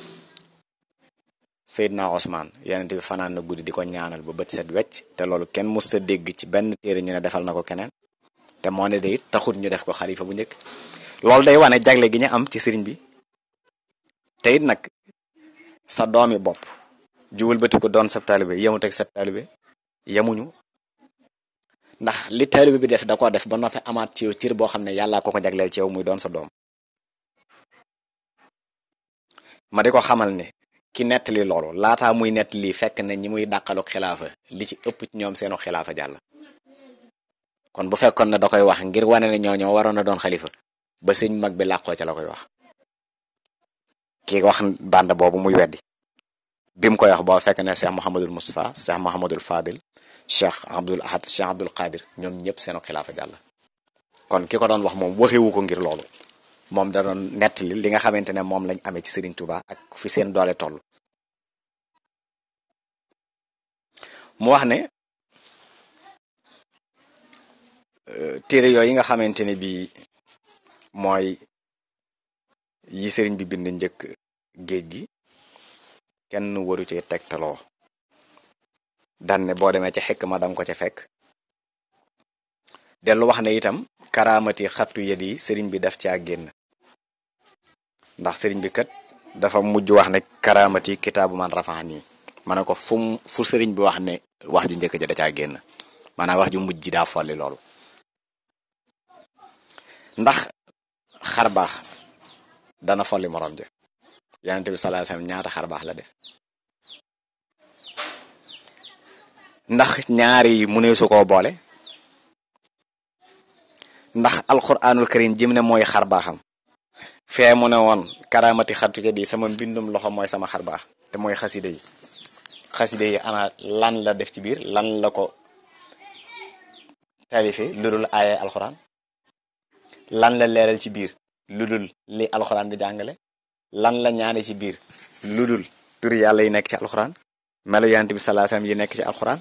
Seydina Osman yonent bi fanaan na guddi di ko ñaanal ba bët set wecc te loolu kenn musta dégg ci benn téere ñu ne defal na ko keneen te moo ne day taxut ñu def ko xalifa bu njëkk loolu day wane jagle gi ñu am ci sëriñ bi te it nag sa doomi bopp juwul bëti ko doon sab taalibe yemut ak sab taalibe yemuñu ndax li taalibe bi def da ko def ba noppi amaat ci yow cir boo xam ne yàllaa ko ko jagleel ci yow muy doon sa doom ma di ko xamal ne ki nettali loolu laataa muy nettali fekk ne ñi muy dàqalu xilaafa li ci ëpp ci ñoom seenu xilaafa jàll kon bu fekkoon ne da koy wax ngir wane ne ñoo ñoo waroon a doon xalifa ba sëñ mag bi làqoo ca la koy wax ki wax band boobu muy weddi bi mu koy wax boo fekk ne Cheikh Mouhamadul Moustapha Cheikh Mouhamadul Fadil Cheikh Abdul Ahad Cheikh Abdul Qadir ñoom ñëpp seenu xilaafa jàll kon ki ko doon wax moom waxewu ko ngir loolu moom da doon nettali li nga xamante ne moom lañ amee ci Serigne Touba ak fi seen doole toll mu wax ne téere yooyu nga xamante ne bi mooy yi sëriñ bi bind njëkk géej gi kenn waru ci tegtaloo dan ne boo demee ca xekk ma danga ko ca fekk dellu wax ne itam karaamati xattu yet yi sëriñ bi daf caa génn ndax sëriñ bi kat dafa mujj wax ne karaamati kitaabu man rafaxan yi ma ne ko fu fu sëriñ bi wax ne wax ju njëkk ja da caa génn maanaam wax ju mujj ji daa folli loolu ndax xar baax dana folli morom ja yonente bi sallallahu alayhi wasallam ñaata xar baax la def ndax ñaari mu ne su koo boole ndax alquranul karim jëm ne mooy xar baaxam fee mu ne woon karamati xattu ca di sama mbindum loxo mooy sama xar baax te mooy xaside yi xaside yi ana lan la def ci biir lan la ko talife lu dul aaye alquran lan la leeral ci biir lu dul li alxuraan di jàngale lan la ñaane ci biir lu dul turi yàlla yi nekk ci alxuraan melo yonent bi sallallahu alayhi wasallam yi nekk ci alxuraan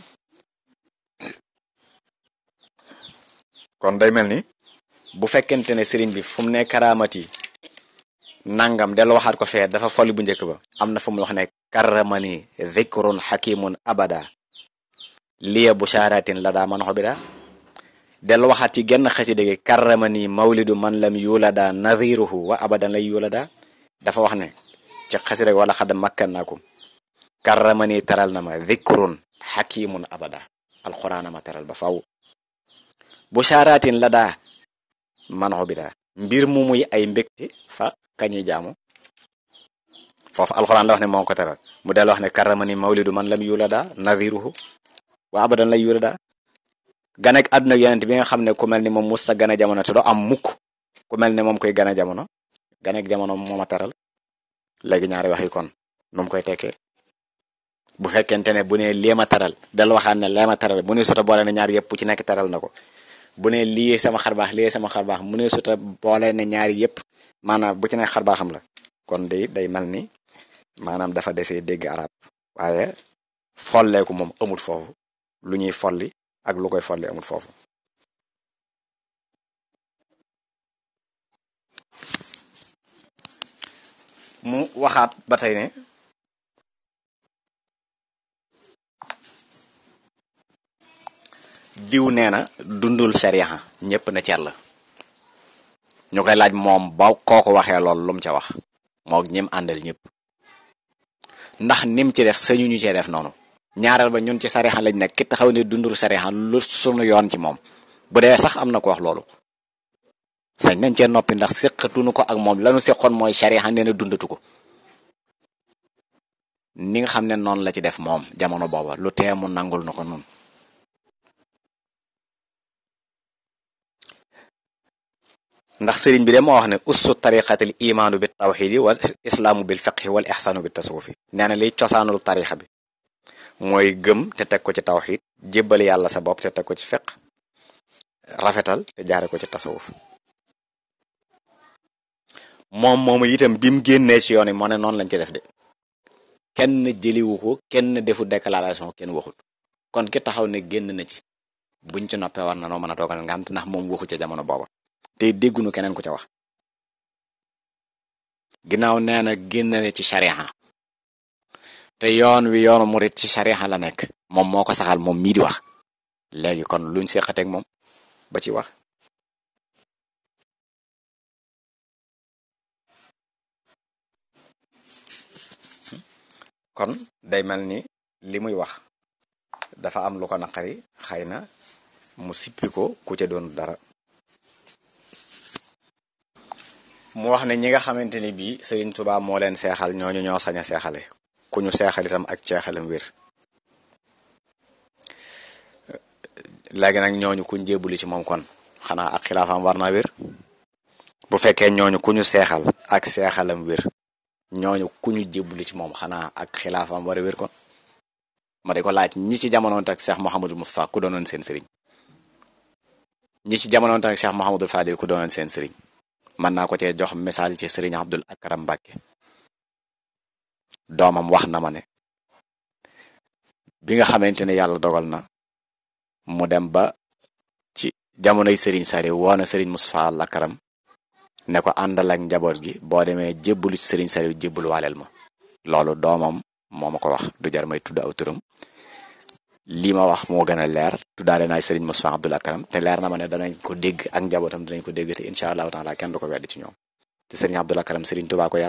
kon day mel ni bu fekkente ne sëriñ bi fu mu ne karaamati nangam del waxaat ko fee dafa folli bu njëkk ba am na fu mu wax ne karramani dhikrun hakimun abada liya busharatin la daa man xobida del waxaat ci genn xasida gi karramani mawlidu man lam yulada nadhiruhu wa abadan lay yulada dafa wax ne ci xasida gi wala xad makkannaakum karramani teral na ma dhikrun hakimun abada alxuraana ma teral ba faw busharatin la daa man xobida mbir mu muy ay mbégte fa kañuy jaamu foofu alxuraan la wax ne moo ko teral mu del wax ne karramani mawlidu man lam yulada nadhiruhu wa abadan lay yulada ganek àdduna yonent bi nga xam ne ku mel ni moom musta gane jamono te do am mukk ku mel ne moom koy gane jamono ganek jamono moo ma teral léegi ñaari wax yi kon nu mu koy tekkee bu fekkente ne bu ne lii ma teral dal waxaan ne lee ma teral bu ne sota boole ne ñaar yëpp ci nekk teral na ko bu ne lii sama xarbaax lii sama xarbaax mu ne sota boole ne ñaari yëpp maanaam bu ci nekk xarbaaxam la kon day day mel ni maanaam dafa desee dégg arab waaye folleeku moom amut foofu lu ñuy folli ak lu koy folli amul foofu mu waxaat ba tey ne diw nee na dundul sariya ñëpp na cer la ñu koy laaj moom ba kooko waxee lool lu mu ca wax moo ñim àndal ñëpp ndax nim ci def sañu ñu cee def noonu ñaareel ba ñun ci sariya lañ nekk ki taxaw ne dundul sariya lu sunu yoon ci moom bu dee sax am na ko wax loolu sañ nañ cee noppi ndax séqatuñu ko ak moom lanu séqoon mooy sariya nee na dundatu ko ni nga xam ne noonu la ci def moom jamono booba lu tee mu nangul na ko noonu ndax sëriñ bi de moo wax ne ussu tariqatil imaanu bi tawxidi wal islaamu bil fiqhi wal ixsaanu bi tasawufi nee na liy cosaanul tarixa bi mooy gëm te teg ko ci tawxid jébbal yàlla sa bopp te teg ko ci fiq rafetal te jaare ko ci tasawuf moom moomu itam bi mu génnee ci yoon yi moo ne noonu lañ ci def de kenn jëliwu ko kenn defu déclaration kenn waxut kon ki taxaw ne génn na ci buñ ci noppee war na noo mën a toogal ngant ndax moom waxu ca jamono booba te déggunu keneen ku ca wax ginnaaw nee na génn na ci shariha te yoon wi yoonu murit ci shariha la nekk moom moo ko saxal moom mii di wax léegi kon luñ seqateeg moom ba ci wax kon day mel ni li muy wax dafa am lu ko naqari xëy na mu sippi ko ku ca doon dara mu wax ne ñi nga xamante ni bii Serigne Touba moo leen seexal ñooñu ñoo sañ a seexale ku ñu seexal itam ak ceexalam wér léegi nag ñooñu kuñ jébbuli ci moom kon xanaa ak xilaafam war naa wér bu fekkee ñooñu ku ñu seexal ak seexalam wér ñooñu ku ñu jébbuli ci moom xanaa ak xilaafam war a wér kon ma di ko laaj ñi ci jamonoonte ak Cheikh Mouhamadou Moustapha ku doonoon seen sëriñ ñi ci jamonoonte ak Cheikh Mouhamadou Fadil ku doonoon seen sëriñ mën naa ko cee jox misaal ci sëriñ Abdul Akram Mbàkke doomam wax na ma ne bi nga xamante ne yàlla dogal na mu dem ba ci jamonoy sëriñ Saliou woona sëriñ Moustapha Al Akram ne ko àndal ak njaboot gi boo demee jébbalu ci sëriñ Saliou jébbal waaleel ma loolu doomam moo ma ko wax du jar may tudd aw turam lii ma wax moo gën a leer tuddaale naa sëriñ Moustapha Abdul Akram te leer na ma ne danañ ko dégg ak njabootam danañ ko dégg te incha allahu taala kenn du ko weddi ci ñoom te sëriñ Abdul Akram sëriñ Tuubaa ko yar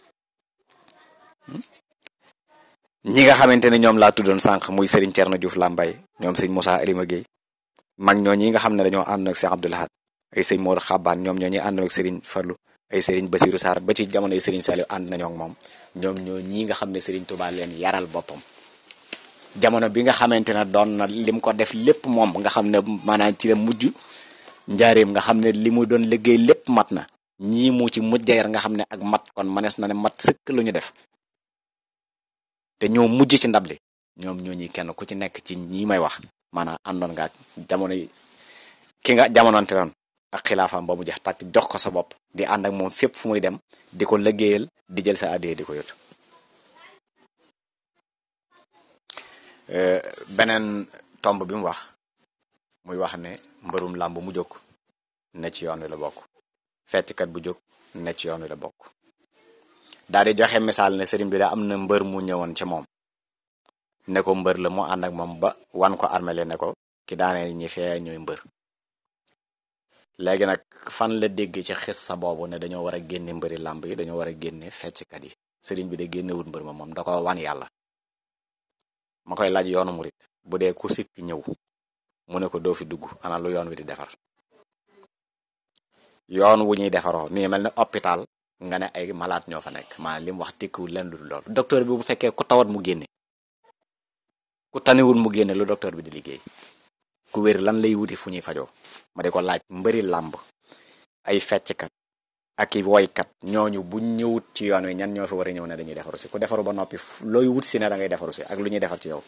ñi nga xamante ne ñoom laa tuddoon sànq muy sëriñ Thierno Diouf Lambaye ñoom sëñ Moussa Alima Guèye mag ñoo ñi nga xam ne dañoo ànd ak Cheikh Abdoul Ahad ay sëñ Modou Xabaan ñoom ñoo ñi ànd ak sëriñ Fallou ay sëriñ Basirou Sarr ba ci jamono yi sëriñ Saliou ànd nañoo ak moom ñoom ñoo ñi nga xam ne sëriñ Tuubaa leen yaral boppam jamono bi nga xamante ne doon na lim ko def lépp moom nga xam ne maanaam ci la mujj njaareem nga xam ne li mu doon liggéey lépp mat na ñii mu ci mujj yar nga xam ne ak mat kon manees na ne mat sëkk lu ñu def te ñoo mujj ci ndab li ñoom ñoo ñi kenn ku ci nekk ci ñi may wax maanaam àndoon nga ak jamono yi ki nga jamononte noon ak xilaafaam ba mu jeex tàkk jox ko sa bopp di ànd ak moom fépp fu muy dem di ko liggéeyal di jël sa addee di ko yót beneen tomb bi mu wax muy wax ne mbërum làmb mu jóg ne ci yoon wi la bokk fecckat bu jóg ne ci yoon wi la bokk daal di joxe misaal ne sëriñ bi daa am na mbër mu ñëwoon ci moom ne ko mbër la mu ànd ak moom ba wan ko armele ne ko ki daanee ñi fee ñooy mbër léegi nag fan la dégg ci xis sa boobu ne dañoo war a génne mbëri làmb yi dañoo war a génne fecckat yi sëriñ bi de génnewut mbër ma moom da ko wan yàlla ma koy laaj yoonu murit bu dee ku sikk ñëw mu ne ko doo fi dugg ana lu yoon wi di defar yoon wu ñuy defaroo mi ngi mel ne hôpital nga ne ay malade ñoo fa nekk maanaam li mu wax tekkiwul leen lu dul loolu docteur bi bu fekkee ku tawat mu génne ku taniwul mu génne lu docteur bi di liggéey ku wér lan lay wuti fu ñuy fajoo ma di ko laaj mbëri làmb ay fecckat ak i woykat ñooñu buñ ñëwut ci yoon wi ñan ñoo fi war a ñëw ne dañuy defaru si ku defaru ba noppi looy wut si ne da ngay defaru si ak lu ñuy defar ci yow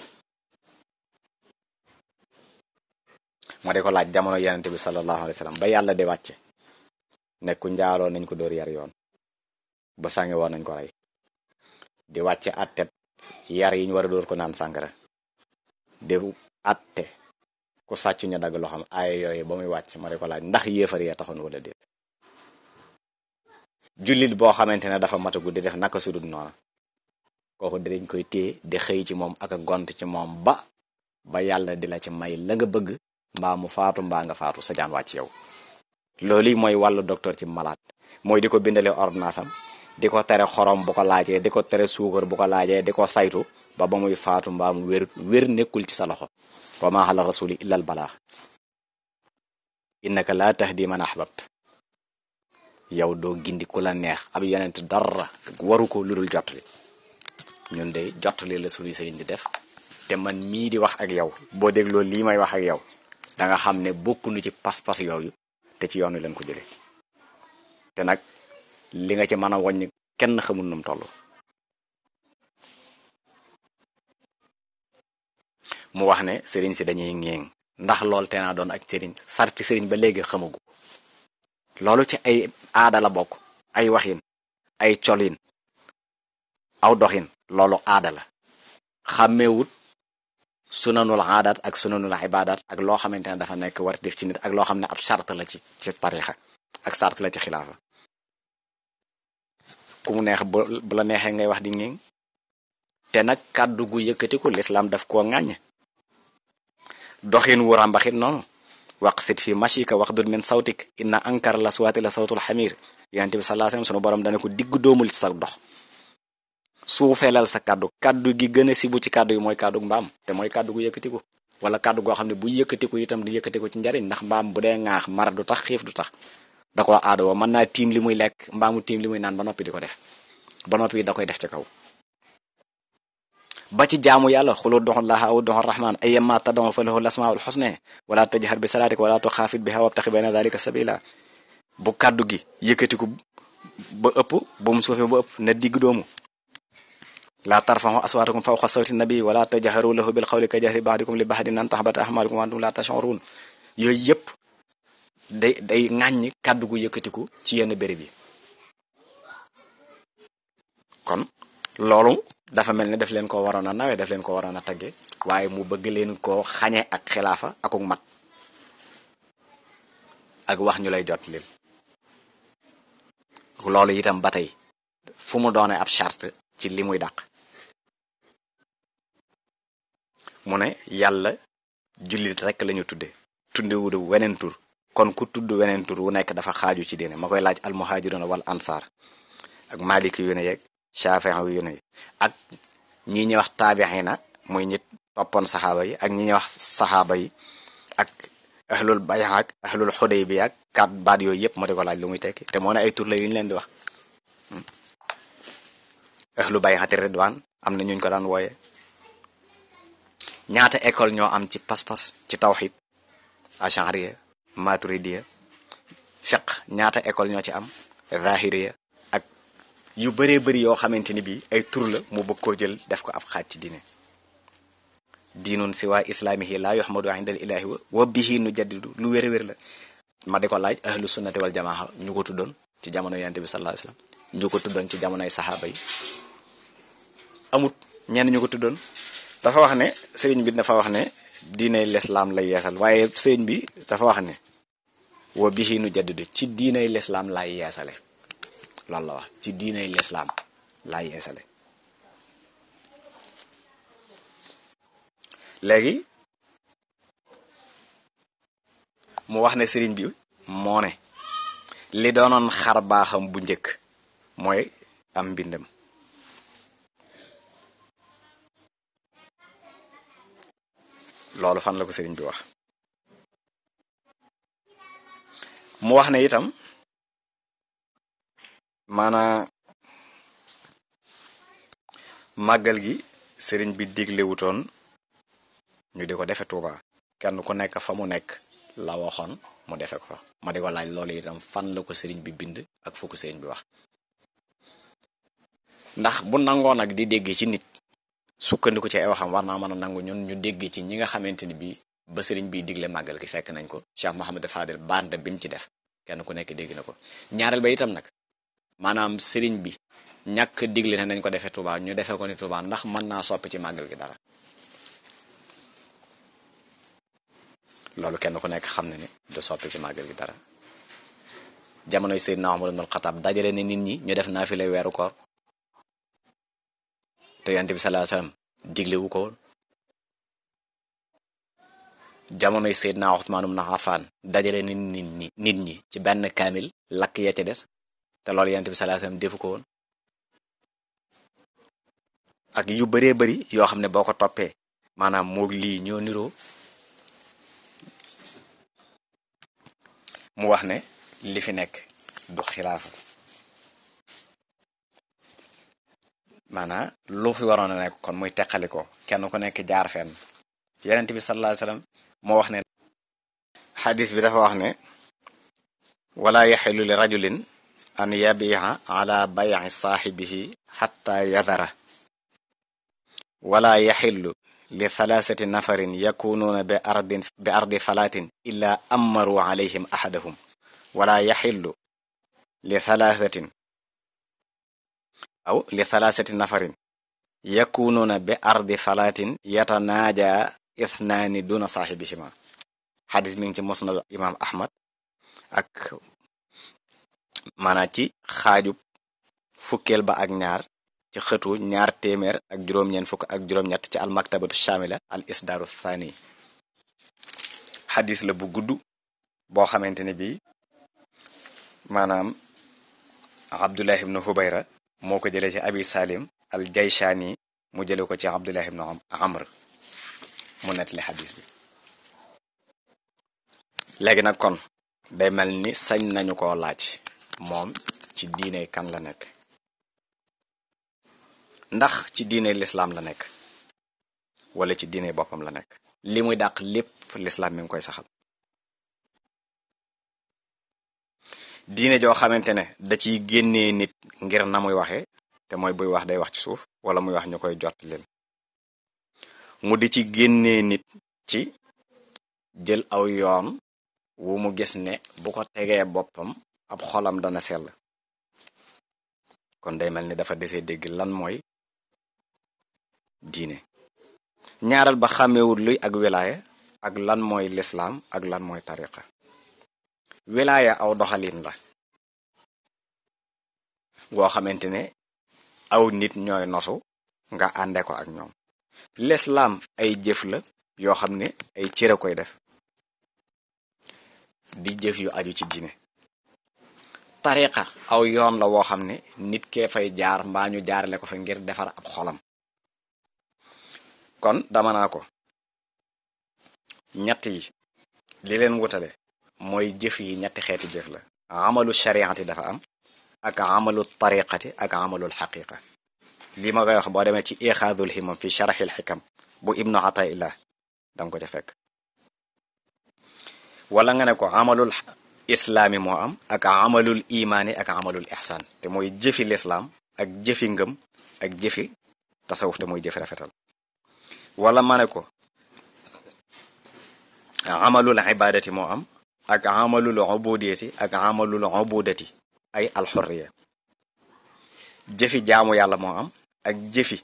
ma di ko laaj jamono yonente bi sallallahu alayhi wa sallam ba yàlla di wàcce nekku njaaloo nañ ko dóor yar yoon ba sàngi woon nañ ko rey di wàcce atte yar yi ñu war a dóor ko naan sàngara di atte ku sàcc ñu dagg loo xam ay yooyu ba muy wàcc ma di ko laaj ndax yéefar yee taxoon wala déet jullit boo xamante ne dafa matagu di def naka sudut noona kooku dinañ koy téye di xëy ci moom ak a gont ci moom ba ba yàlla di la ci may la nga bëgg mbaa mu faatu mbaa nga faatu sa jaan wàcc yow loolu mooy wàllu docteur ci malade mooy di ko bindale ordonnance am di ko tere xorom bu ko laajee di ko tere suukar bu ko laajee di ko saytu ba ba muy faatu mbaa mu wér wér nekkul ci sa loxo wa maa ala rasuli illa al balaax innaka laa tahdi man ahbabt yow doo gindi ku la neex ab yonent dara waru ko ludul jottali ñun de jottali la suñuy sëriñ di def te man mii di wax ak yow boo dégloo lii may wax ak yow da nga xam ne bokkunu ci pas-pas yooyu te ci yoon wi leen ko jëlee te nag li nga ci mën a wàññi kenn xamul num toll mu wax ne sëriñ si dañuy ngéeng ndax loolu te naa doon ak sëriñ sarti sëriñ ba léegi xamagu loolu ci ay aada la bokk ay waxin ay colin aw doxin loolu aada la xàmmeewut sunanul aadaat ak sunanul ibaadaat ak loo xamante ne dafa nekk war def ci nit ak loo xam ne ab sart la ci ci tarixa ak sart la ci xilaafa ku mu neex bu la neexee ngay wax di ngéng te nag kàddu gu yëkkatiku lislaam daf koo ŋàññ doxin wu ràmbaxit noonu waqsit fi mashika waxdud min sawtik inna ankar la suwaati la sawtul xamir yonent bi sallallahu alayhi wasallam sunu borom dana ko digg doomul ci sa dox suufeelal sa kàddu kàddu gi gën a sibu ci kàddu yi mooy kàddu mbaam te mooy kàddu gu yëkkatiku wala kàddu goo xam ne bu yëkkatiku itam du yëkkatiku ci njariñ ndax mbaam bu dee ŋaax mar du tax xiif du tax da ko aada woo mën naa tiim li muy lekk mbaamu tiim li muy naan ba noppi di ko def ba noppi da koy def ci kaw ba ci jaamu yàlla xulu doxon laha aw doxon rahman ayyama tad'u fa lahu lasmaul husna wala tajhar bi salatik wala tuxaafit biha wabtaxi bayna dalika sabila bu kàddu gi yëkkatiku ba ëpp bu mu suufee ba ëpp na digg doomu laa tarfaxu aswaatakum fawqa sawti nabi wala tajharu lahu bil qawli ka jahri ba'dikum li ba'din an tahbata ahmalukum wa antum la tash'urun yooyu yëpp day day ŋàññ kàddu gu yëkkatiku ci yenn béréb yi kon loolu dafa mel ne daf leen ko waroon a nawee daf leen ko waroon a tagge waaye mu bëgg leen koo xañe ak xilaafa akuk mat ak wax ñu lay jot leen loolu itam ba tey fu mu doone ab charte ci li muy dàq mu ne yàlla jullit rekk lañu tudde tudde wu weneen tur kon ku tudd weneen tur wu nekk dafa xaaju ci diine ma koy laaj almuhajiruna wal ansar ak maliki yu ne yeeg shafi'i yu ne ak ñi ñuy wax taabixina muy ñit toppoon saxaaba yi ak ñi ñuy wax saxaaba yi ak ahlul bay'a ak ahlul xudaybiya ak kat baat yooyu yëpp ma di ko laaj lu muy tekki te moo ne ay tur la yu ñu leen di wax ahlu bay'ati ridwaan am na ñuñ ko daan wooye ñaata école ñoo am ci pas-pas ci tawxid ashariya maturidiya fiq ñaata école ñoo ci am zahiriya ak yu bëree bëri yoo xamante ni bii ay tur la mu bëgg koo jël def ko ab xaaj ci diine diinun siwa islaamihi laa yuhmadu indal ilahi wa bihi nu jaddidu lu wér wér la ma di ko laaj ahlu sunnati wal jamaa ñu ko tuddoon ci jamono yonent bi sallallahu alayhi wasallam ñu ko tuddoon ci jamonoy saxaaba yi amut ñenn ñu ko tuddoon dafa wax ne sëriñ bi dafa wax ne diinay lislaam lay yeesal waaye sëriñ bi dafa wax ne wa bihi nu jaddidu ci diinay lislaam laay yeesale loolu la wax ci diinay lislaam laay yeesale léegi mu wax ne sëriñ bi moo ne li doonoon xar baaxam bu njëkk mooy am mbindam loolu fan la ko sëriñ bi wax mu wax ne itam maanaa màggal gi sëriñ bi diglewutoon ñu di ko defe Tuuba kenn ku nekk fa mu nekk la waxoon mu defe ko fa ma di ko laaj loolu itam fan la ko sëriñ bi bind ak fu ko sëriñ bi wax ndax bu nangoo nag di dégg ci nit sukkandiku ci ay waxam war naa mën a nangu ñun ñu dégg ci ñi nga xamante ni bii ba sëriñ bi digle màggal gi fekk nañ ko Cheikh Mohamed Fadel bande bi mu ci def kenn ku nekk dégg na ko ñaareel ba itam nag maanaam sëriñ bi ñàkk digle ne nañ ko defee Touba ñu defee ko ni Touba ndax mën naa soppi ci màggal gi dara loolu kenn ku nekk xam ne ne du soppi ci màggal gi dara jamonoy Seydina Umar ibn al-Khattab dajale ne nit ñi ñu def naa fi lay weeru koor te yonent bi sallallahu alayhi wasallam digle wu ko woon jamonoy Seydina Usmaan ibn Affaan dajale nit ñi nit ñi ci benn kaamil lakk ya ca des te loolu yonent bi sallallahu alayhi wasallam defu ko woon ak yu bëree bëri yoo xam ne boo ko toppee maanaam moog lii ñoo niroo mu wax ne li fi nekk du xilaafa maanaam lu fi waroon a nekk kon muy teqali ko kenn ku nekk jaar fenn yonent bi sallallahu alayhi wasallam moo wax ne xadis bi dafa wax ne wala yaxilu li rajulin an yabiha ala bayi saaxibihi xatta yadara wala yaxillu li thalathati nafarin yakunuuna bi ardin bi ardi falatin illa amaru alayhim ahadahum wala yaxillu li thalathatin aw li thalathati nafarin yakunuuna bi ardi falatin yatanaaja ithnaani duna saaxibihima xadis mi ngi ci musnad imam ahmad ak maanaam ci xaajub fukkeel ba ak ñaar ci xëtu ñaar téeméer ak juróom-ñeent fukk ak juróom-ñett ci almaktabatu shamila al isdaaru thani xadis la bu gudd boo xamante ne bii maanaam abdullah ibnu hubayra moo ko jëlee ci abi salim al jayshani mu jële ko ci abdullah ibnu amr mu nettali xadis bi léegi nag kon day mel ni sañ nañu ko laaj moom ci diine kan la nekk ndax ci diine lislaam la nekk wala ci diine boppam la nekk li muy dàq lépp lislaam mi ngi koy saxal diine joo xamante ne da ciy génnee nit ngir na muy waxee te mooy buy wax day wax ci suuf wala muy wax ñu koy jot leen mu di ci génnee nit ci jël aw yoon wu mu gis ne bu ko tegee boppam ab xolam dana sell kon day mel ni dafa desee dégg lan mooy diine ñaaral ba xàmmewul luy ak wilaaya ak lan mooy lislaam ak lan mooy tariqa wilaaya aw doxalin la goo xamante ne aw nit ñooy nosu nga ànde ko ak ñoom lislaam ay jëf la yoo xam ne ay cëre koy def di jëf yu aju ci diine tariqa aw yoon la woo xam ne nit kee fay jaar mbaa ñu jaarale ko fa ngir defar ab xolam kon dama naa ko ñett yi li leen wutale mooy jëf yi ñetti xeeti jëf la amalu shariati dafa am ak amalu tariqati ak amalul xaqiqa lii ma koy wax boo demee ci ixaadul himam fi sharaxil xikam bu ibnu ataillah danga ko ca fekk wala nga ne ko amalul islaami moo am ak amalul imaani ak amalul ihsaan te mooy jëfi lislaam ak jëfi ngëm ak jëfi tasawuf te mooy jëfi rafetal wala ma ne ko amalul ibadati moo am ak amalul ubudiyati ak amalul ubudati ay alxurriya jëfi jaamu yàlla moo am ak jëfi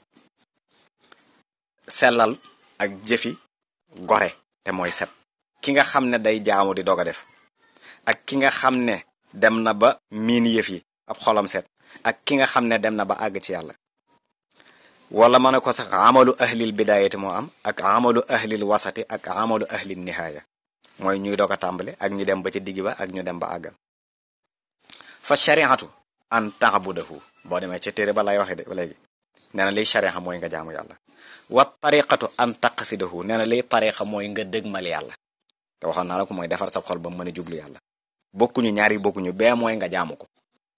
sellal ak jëfi gore te mooy set ki nga xam ne day jaamu di doog a def ak ki nga xam ne dem na ba miin yëf yi ab xolam set ak ki nga xam ne dem na ba àgg ci yàlla wala ma ne ko sax amalu ahlil bidayati moo am ak amalu ahlil wasati ak amalu ahlil nihaaya mooy ñuy doog a tàmbale ak ñu dem ba ci digg ba ak ñu dem ba àggal fa shariatu an taabudahu boo demee ci téere ba lay waxe de léegi nee na liy shariha mooy nga jaamu yàlla wa tariqatu an taqsidahu nee na liy tariqa mooy nga dëgmal yàlla te waxoon naa la ko mooy defar sa xol ba mën a jublu yàlla bokkuñu ñaari bokkuñu bee mooy nga jaamu ko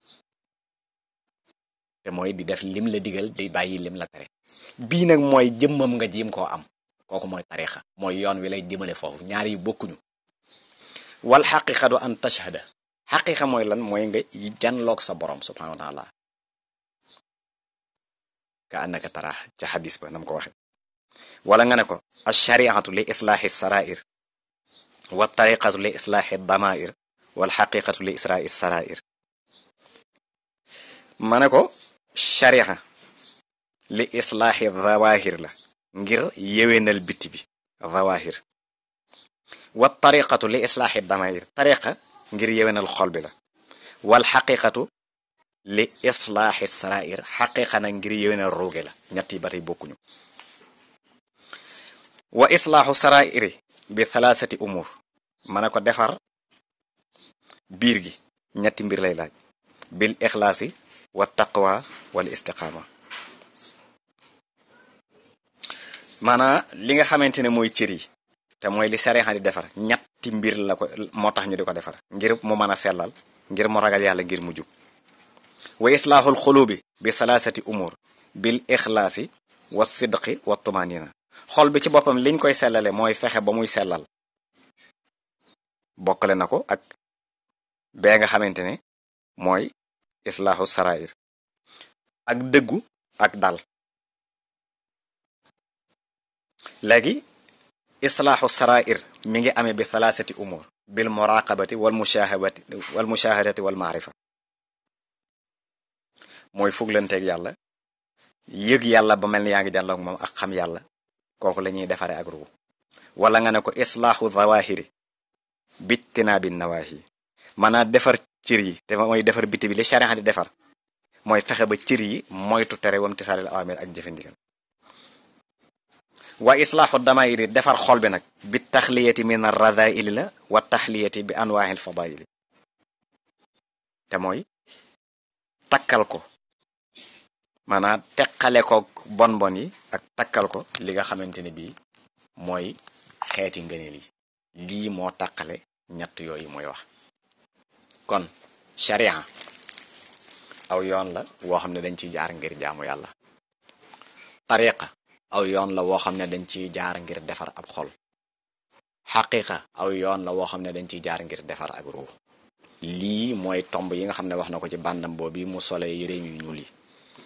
te mooy di def lim la digal di bàyyi lim la tere bii nag mooy jëmmam nga jiim koo am kooku mooy tariqa mooy yoon wi lay jëmale foofu ñaar yi bokkuñu wal xaqiqatu an tashhada xaqiqa mooy lan mooy nga janloog sa borom subhanahu wa taala ka annaka tara ca xadis ba nam ko waxe wala nga ne ko alshariatu li islaaxi sarair wa tariqatu li islaaxi damair wal xaqiqatu li israi sarair ma ne ko sharia li islaaxi zawahir la ngir yewenal bitti bi zawahir wa tariqatu li islaaxi damair tariqa ngir yewenal xol bi la wal xaqiqatu li islaaxi sarair xaqiqa na ngir yewenal ruuge la ñett yi ba tey bokkuñu wa islaaxu sarairi bi thalaasati umur ma ne ko defar biir gi ñetti mbir lay laaj bil ixlaasi wa taqwa wal istiqaama maanaa li nga xamante ne mooy cër yi te mooy li sariya di defar ñetti mbir la ko moo tax ñu di ko defar ngir mu mën a sellal ngir mu ragal yàlla ngir mu jub wa islaaxul xulubi bi salaasati umur bil ixlaasi wa sidqi wa tumanina xol bi ci boppam liñ koy sellale mooy fexe ba muy sellal bokkale na ko ak bee nga xamante ne mooy islaaxu sarair ak dëggu ak dal léegi islaaxu sarair mi ngi amee bi thalaasati umur bil muraqabati wal mushahabati wal mushahadati wal maarifa mooy fuglanteeg yàlla yëg yàlla ba mel ni yaa ngi jàlloog moom ak xam yàlla kooku la ñuy defare ak ruu wala nga ne ko islaaxu zawahiri bittinaabi nawaahi maanaam defar cër yi te mooy defar biti bi li sharia di defar mooy fexe ba cër yi moytu tere wam tisaalil awamir ak jëfandigal wa islaaxu damairi defar xol bi nag bi taxliyati min arradaili la wa taxliyati bi anwaahil fadaili te mooy takkal ko maanaam teqale ko bon bon yi ak takkal ko li nga xamante ne bii mooy xeeti ngëneel yi lii moo taqale ñett yooyu mooy wax kon sharia aw yoon la woo xam ne dañ ciy jaar ngir jaamu yàlla tariqa aw yoon la woo xam ne dañ ciy jaar ngir defar ab xol xaqiqa aw yoon la woo xam ne dañ ciy jaar ngir defar ak ruux lii mooy tomb yi nga xam ne wax na ko ci bàndam boobu mu sole yére yu ñuul yi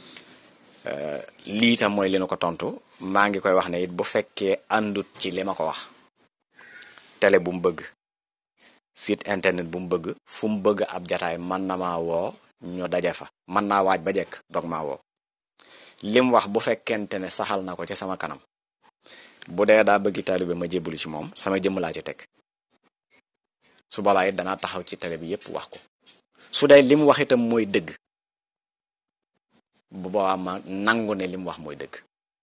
lii tam mooy li na ko tontu maa ngi koy wax ne it bu fekkee àndut ci li ma ko wax télé bu mu bëgg site internet bu mu bëgg fu mu bëgg ab jataay man na maa woo ñu daje fa man naa waaj ba jekk dog maa woo lim wax bu fekkente ne saxal na ko ci sama kanam bu dee daa bëggi taalibe ma jébbalu ci moom sama jëmm laa ci teg su boobaa it danaa taxaw ci télé bi yépp wax ko su dee lim wax itam mooy dëgg bu boobaa ma nangu ne lim wax mooy dëgg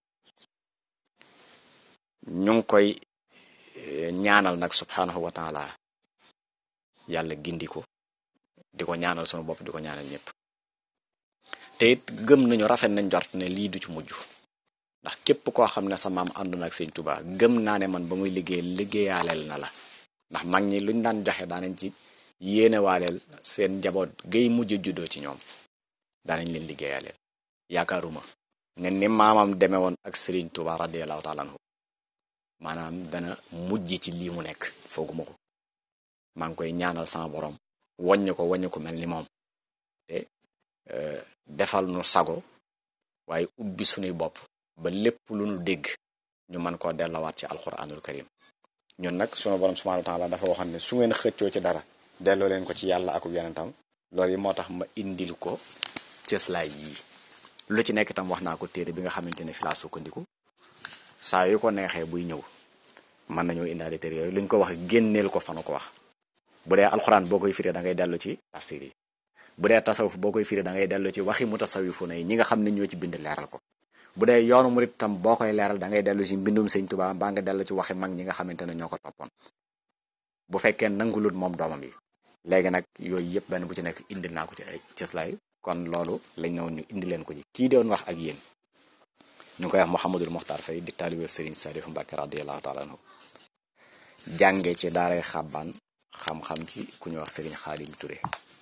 ñu ngi koy ñaanal nag subhanahu wa taala yàlla gindi ko di ko ñaanal sunu bopp di ko ñaanal ñëpp te it gëm nañu rafet nañ jort ne lii du ci mujj ndax képp koo xam ne sa maam àndoon ak sëñ Tuubaa gëm naa ne man ba muy liggéey liggéeyaaleel na la ndax mag ñi luñ daan joxe daanañ ci yéene waaleel seen njaboot gay mujj juddoo ci ñoom daanañ leen liggéeyaaleel yaakaaruma ne ni maamam demee woon ak Serigne Touba radiyallahu taala anhu maanaam dana mujj ci lii mu nekk fooguma ko maa ngi koy ñaanal sama borom waññu ko waññu ko mel ni moom te defal nu sago waaye ubbi sunuy bopp ba lépp lu nu dégg ñu mën koo dellawaat ci alquranul karim ñun nag sunu borom subhanahu wa taala dafa waxoon ne su ngeen xëccoo ci dara delloo leen ko ci yàlla ak yonentam loolu yi moo tax ma indil ko cëslaay yii lu ci nekk itam wax naa ko téere bi nga xamante ne fi laa sukkandiku saa yu ko neexee buy ñëw mën nañoo indaale téere yooyu luñ ko wax génneel ko fanu ko wax bu dee alxuraan boo koy firee da ngay dellu ci tafsir yi bu dee tasawuf boo koy firee da ngay dellu ci waxi mutasawifu na yi ñi nga xam ne ñoo ci bind leeral ko bu dee yoonu murit tam boo koy leeral da ngay dellu ci mbindum sëñ Tuubaa mbaa nga dellu ci waxi mag ñi nga xamante ne ñoo ko toppoon bu fekkee nangulut moom doomam yi léegi nag yooyu yëpp benn bu ci nekk indil naa ko ci ay cëslaay kon loolu lañ ne woon ñu indi leen ko ci kii doon wax ak yéen ñu ngi koy wax Mouhamadul Mokhtar Faye di taalibe Serigne Saliou Mbacke radiyallahu taala anhu jànge ci daaray xàbbaan xam-xam ci ku ñu wax Serigne Xaadim Touré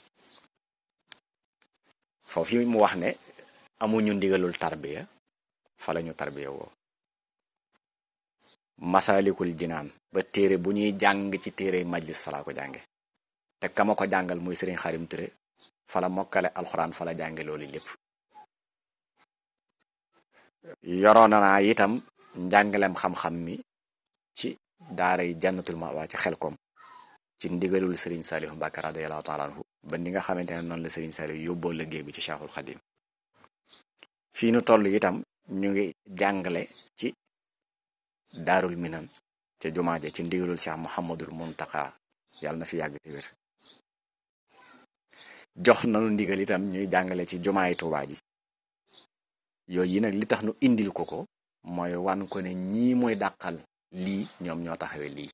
foofu mu wax ne amuñu ndigalul tarbiya fa lañu tarbiya woo masalikul jinaan ba téere bu ñuy jàng ci téere majlis fa laa ko jànge te kama ko jàngal muy Serigne Xaadim Touré fala mokkale alxuraan fala jànge loolu lépp yoroon naa itam njàngalem xam-xam mi ci daaray jannatul mawa ci xelkom ci ndigalul Serigne Saliou Mbacke radiyallahu taala anhu ba ni nga xamante ne noonu la Serigne Saliou yóbboo liggéey bi ci Cheikhul Khadim fii nu toll itam ñu ngi jàngale ci daarul minan ca jumaaje ci ndigalul Cheikh Mouhamadul Muntaka yàlla na fi yàgg te wér jox nanu ndigal itam ñuy jàngale ci jumaay Tuubaa ji yooyu yi nag li tax nu indil ko ko mooy wan ko ne ñii mooy dàqal lii ñoom ñoo taxawee lii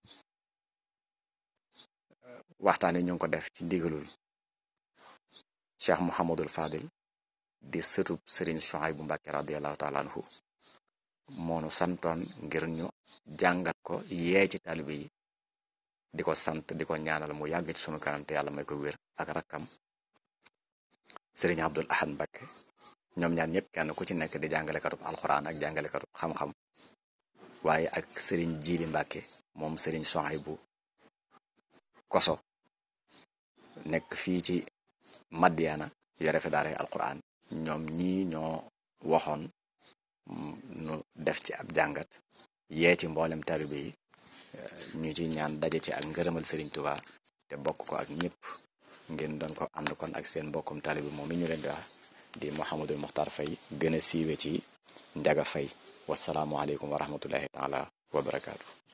waxtaan wi ñu ngi ko def ci ndigalul Cheikh Mouhamadul Fadil di sëtub Serigne Souhaïbou Mbacké radiyallahu taala anhu moonu santoon ngir ñu jàngat ko yee ci taalibe yi di ko sant di ko ñaanal mu yàgg ci sunu kanam te yàlla may ko wér ak rakkam Serigne Abdul Ahad Mbacké ñoom ñaar ñëpp kenn ku ci nekk di jàngalekatub alxuraan ak jàngalekatub xam-xam waaye ak Serigne Jili Mbacké moom Serigne Souhaïbou koso nekk fii ci Madiana yore fi daara alquran ñoom ñii ñoo waxoon nu def ci ab jàngat yee ci mboolem taalibe yi ñu ci ñaan daje ci ak ngërëmal Serigne Touba te bokk ko ak ñëpp ngeen doon ko ànd kon ak seen mbokkum taalibe moom mi ñu leen di wax di Mouhamadul Mokhtar Faye gën a siiwe ci Njaga Faye wasalaamualeykum wa rahmatullahi taala wa barakaatu.